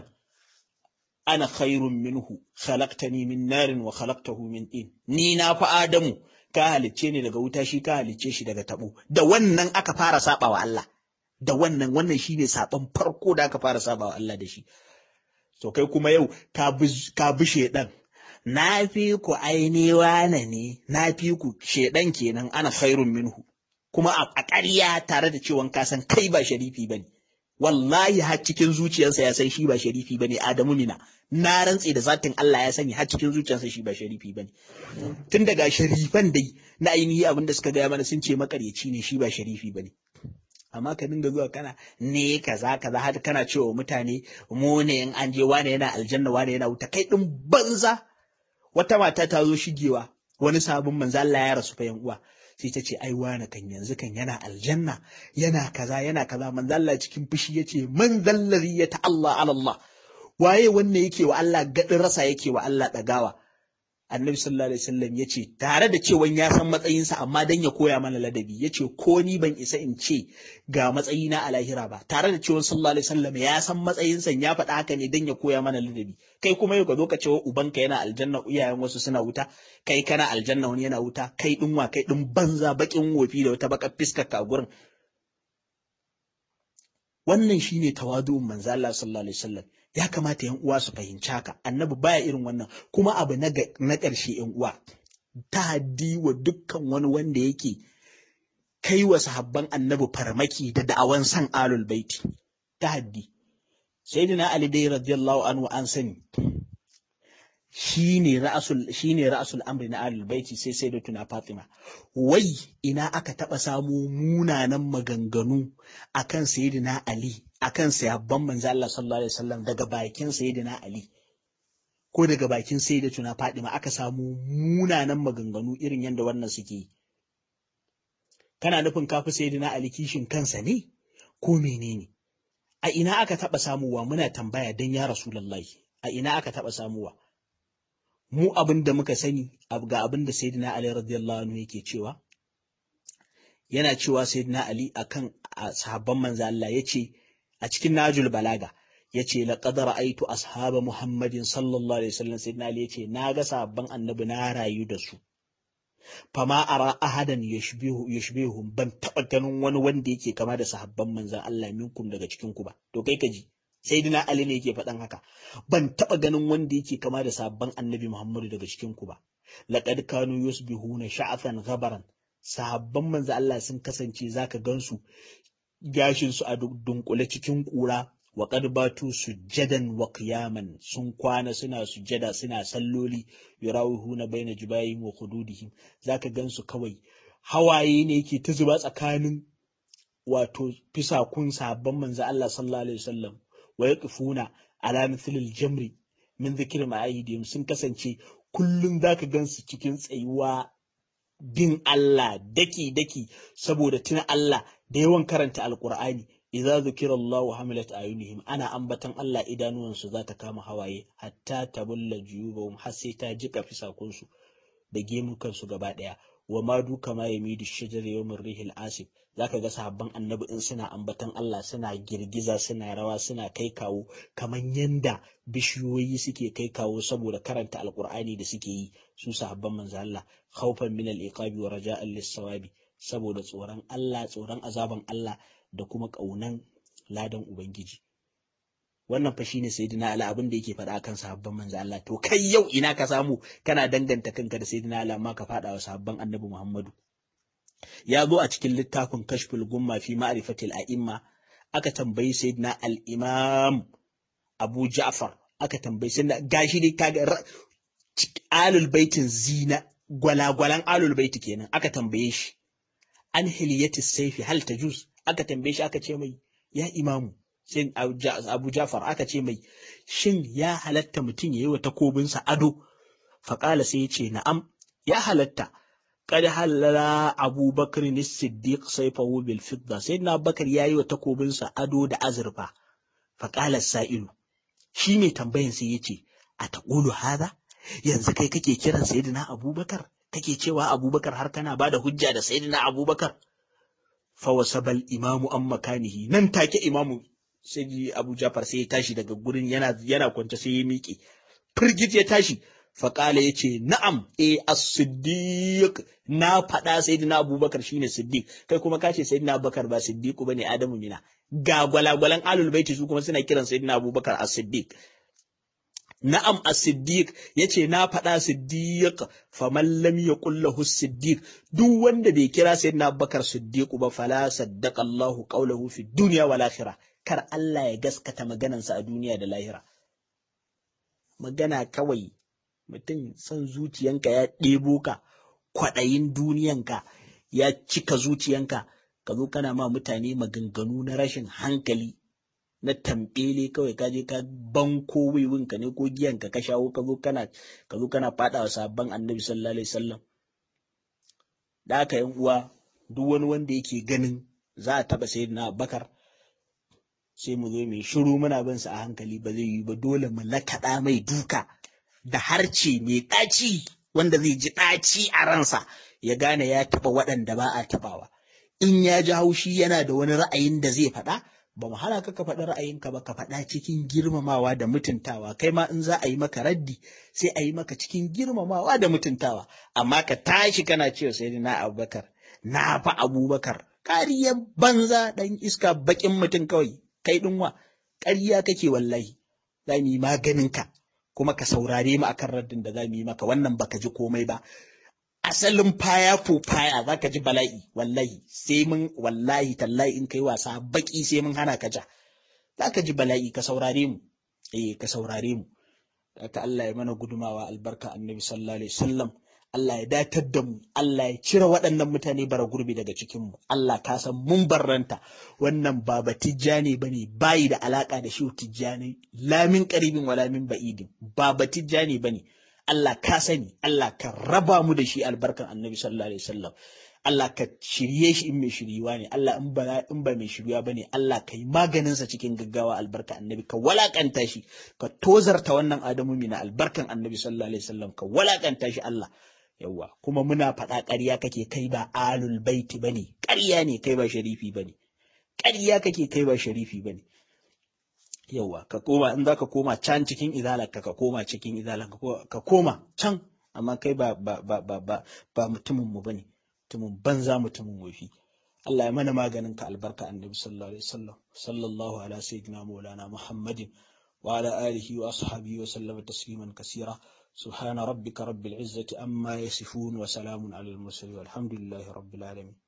ana khairun minhu khalaqtani min narin wa khalaqtahu min tin ni na fa adamu ka halicce ni daga wuta shi ka halicce shi daga tabo da wannan aka fara saba wa Allah da wannan wannan shine saban farko da aka fara saba wa Allah da shi to kai kuma yau ka bi ka bi shaidan na fi ku aini wane ne na fi ku shaidan kenan ana khairun minhu kuma a ƙarya tare da cewa ka san kai ba sharifi bane wallahi har cikin zuciyarsa ya san shi ba sharifi bane Adamu mina na rantse da zatin Allah ya sani har cikin zuciyarsa shi ba sharifi bane tun daga sharifan dai na ainihi abin da suka gaya mana sun ce makaryaci ne shi ba sharifi bane amma ka dinga zuwa kana ne kaza kaza har kana cewa mutane mu ne in an je wane yana aljanna wane yana wuta kai din banza wata mata ta zo shigewa wani sabon manzo Allah ya rasu fa yan uwa sai ta ce ai wani kan yanzu kan yana aljanna yana kaza yana kaza manzo Allah cikin fushi yace man zallazi ya ta Allah ala Allah waye wanne yake wa Allah gadin rasa yake wa Allah dagawa annabi sallallahu alaihi wasallam yace tare da cewa ya san matsayinsa amma dan ya koya mana ladabi yace ko ni ban isa in ce ga matsayina a lahira ba tare da cewa sallallahu alaihi wasallam ya san matsayinsa ya faɗa haka ne dan ya koya mana ladabi kai kuma yau ka zo ka ce ubanka yana aljanna iyayen wasu suna wuta kai kana aljanna wani yana wuta kai din wa kai din banza bakin wofi da wata bakar fiskar ka gurin wannan shine tawadu'un manzo Allah sallallahu alaihi wasallam ya kamata yan uwa su fahimci haka annabi baya irin wannan kuma abu na na ƙarshe yan uwa haddi wa dukkan wani wanda yake kai wa sahabban annabi farmaki da da'awan san alul baiti haddi. sayyidina ali dai radiyallahu anhu an sani shine ra'asul shine ra'asul amri na alul baiti sai sayyidatuna fatima wai ina aka taba samu munanan maganganu akan sayyidina ali akan sahabban manzo Allah sallallahu alaihi wasallam daga bakin sayyidina ali ko daga bakin sayyidatuna fatima aka samu munanan maganganu irin yadda wannan suke kana nufin kafi sayyidina ali kishin kansa ne ko menene a ina aka taɓa samuwa muna tambaya don ya rasulallahi a ina aka taɓa samuwa mu abin da muka sani ga abin da sayyidina ali radiyallahu anhu yake cewa yana cewa sayyidina ali akan sahabban manzo Allah yace a cikin najul balaga yace laqad ra'aytu ashaba muhammadin sallallahu alaihi wasallam sayyidina ali yace naga sahabban annabi na rayu da su fama ara ahadan yashbihu yashbihum ban taba ganin wani wanda yake kama da sahabban manzon Allah minkum daga cikin ku ba to kai kaji sayyidina Ali ne yake faɗan haka ban taba ganin wanda yake kama da sahabban annabi Muhammadu daga cikin ku ba laqad kanu yusbihuna sha'athan ghabaran sahabban manzon Allah sun kasance zaka gansu gashin su a dunkule cikin kura wa qad batu sujjadan wa qiyaman sun kwana suna sujjada suna salloli yurawihuna baina jibayhim wa khududihim zaka gansu kawai hawaye ne yake ta zuba tsakanin wato fisakun sabon manzo Allah sallallahu alaihi wasallam wa yaqfuna ala mithlil jamri min dhikri ma'aidihim sun kasance kullun zaka gansu cikin tsayuwa bin Allah daki daki saboda tuna Allah da yawan karanta alqur'ani idza zukira Allahu hamilat ayunihim ana ambatan Allah idanuwansu za ta kama hawaye hatta tabulla juyubahum har sai ta jika fisakunsu da gemukansu gaba daya wa ma duka ma yamidu shajar yawmin rihil asif zaka ga sahabban annabi in suna ambatan Allah suna girgiza suna rawa suna kai kawo kamar yanda bishiyoyi suke kai kawo saboda karanta alqur'ani da suke yi su sahabban manzo Allah khawfan min al-iqabi wa raja'an lis-sawabi saboda tsoron Allah tsoron azaban Allah da kuma ƙaunan ladan Ubangiji. Wannan fa shine Sayyidina Ali abin da yake faɗa kan sahabban manzo Allah to kai yau ina ka samu kana danganta kanka da Sayyidina Ali amma ka faɗa wa sahabban Annabi Muhammadu. Ya zo a cikin littafin Kashful Gumma fi Ma'rifatil A'imma aka tambayi Sayyidina Al-Imam Abu Ja'far aka tambayi Sayyidina gashi dai kaga alul baitin zina gwalagwalan alul baiti kenan aka tambaye shi an hiliyati saifi hal tajuz aka tambaye shi aka ce mai ya imamu sai abu jafar aka ce mai shin ya halatta mutum ya yi wa takobinsa ado faƙala sai ya ce na'am ya halatta kada halala abubakar ni siddiq saifahu bil fidda sai na bakar ya yi wa takobinsa ado da azurfa faƙala sa'ilu shi mai tambayan sai ya ce a taƙulu hada yanzu kai kake kiran sayyidina abubakar kake cewa abubakar har kana ba da hujja da sayyidina abubakar fawasabal imamu an makanihi nan take imamu sai abu jafar sai ya tashi daga gurin yana yana kwance sai ya miƙe firgit ya tashi faƙala ya ce na'am e as-siddiq na faɗa sayyidina abubakar shine siddiq kai kuma ka ce sayyidina abubakar ba siddiqu bane adamu mina ga gwalagwalan alul baiti su kuma suna kiran sayyidina abubakar as-siddiq Na'am as-siddiq yace na faɗa siddiq faman lam yaqul lahu siddiq duk wanda bai kira sayyidina Abubakar siddiq ba fala saddaqa Allahu qawluhu fi dunya wal akhirah kar Allah ya gaskata maganansa a duniya da lahira magana kawai mutum son zuciyanka ya ɗebo ka kwaɗayin duniyanka ya cika zuciyanka ka zo kana ma mutane maganganu na rashin hankali na tambele kawai ka je ka banko wiwinka ne ko giyanka ka shawo ka zo kana ka zo kana fada wa sabon annabi sallallahu alaihi wasallam da haka yan uwa duk wani wanda yake ganin za a taba sayyidina Abubakar sai mu zo mai shiru muna bin sa a hankali ba zai yi ba dole mu lakaɗa mai duka da harce mai ɗaci wanda zai ji ɗaci a ransa ya gane ya taɓa waɗanda ba a taɓawa in ya ji haushi yana da wani ra'ayin da zai faɗa ba mu hana ka ka faɗi ra'ayinka ba ka faɗa cikin girmamawa da mutuntawa kai ma in za a yi maka raddi sai a yi maka cikin girmamawa da mutuntawa amma ka tashi kana cewa sai na abubakar na fa abubakar kariyar banza ɗan iska baƙin mutum kawai kai ɗinwa ƙarya kake wallahi za mu yi maganinka kuma ka saurare mu akan raddin da za mu yi maka wannan baka ji komai ba asalin faya ko faya za ka ji bala'i wallahi sai mun wallahi tallahi in kai wasa baki sai mun hana ka ja za ka ji bala'i ka saurare mu eh ka saurare mu ka Allah ya mana gudumawa albarka annabi sallallahu alaihi wasallam Allah ya datar da mu Allah ya cire waɗannan mutane bara gurbi daga cikin mu Allah ka san mun barranta wannan ba batijjani bane bayi da alaka da shi tijjani lamin qaribin wala min ba'idin ba batijjani bane Allah ka sani Allah ka raba mu da shi albarkan annabi sallallahu alaihi wasallam Allah ka shirye shi in mai shiryuwa ne Allah in ba in ba mai shiryuwa bane Allah ka yi maganin sa cikin gaggawa albarka annabi ka walakanta shi ka tozarta wannan adamu mina albarkan annabi sallallahu alaihi wasallam ka walakanta shi Allah yawa kuma muna faɗa ƙarya kake kai ba alul baiti bane ƙarya ne kai ba sharifi bane ƙarya kake kai ba sharifi bane yawa ka koma in zaka koma can cikin izalarka ka koma cikin izalar ka koma can amma kai ba ba ba ba ba, ba mutumin mu bane mutumin banza mutumin wofi Allah ya mana maganin ka albarka annabi sallallahu alaihi wasallam sallallahu ala sayyidina maulana muhammadin wa ala alihi wa ashabihi wa sallama tasliman kasira subhana rabbika rabbil izzati amma yasifun wa salamun alal mursalin walhamdulillahi rabbil alamin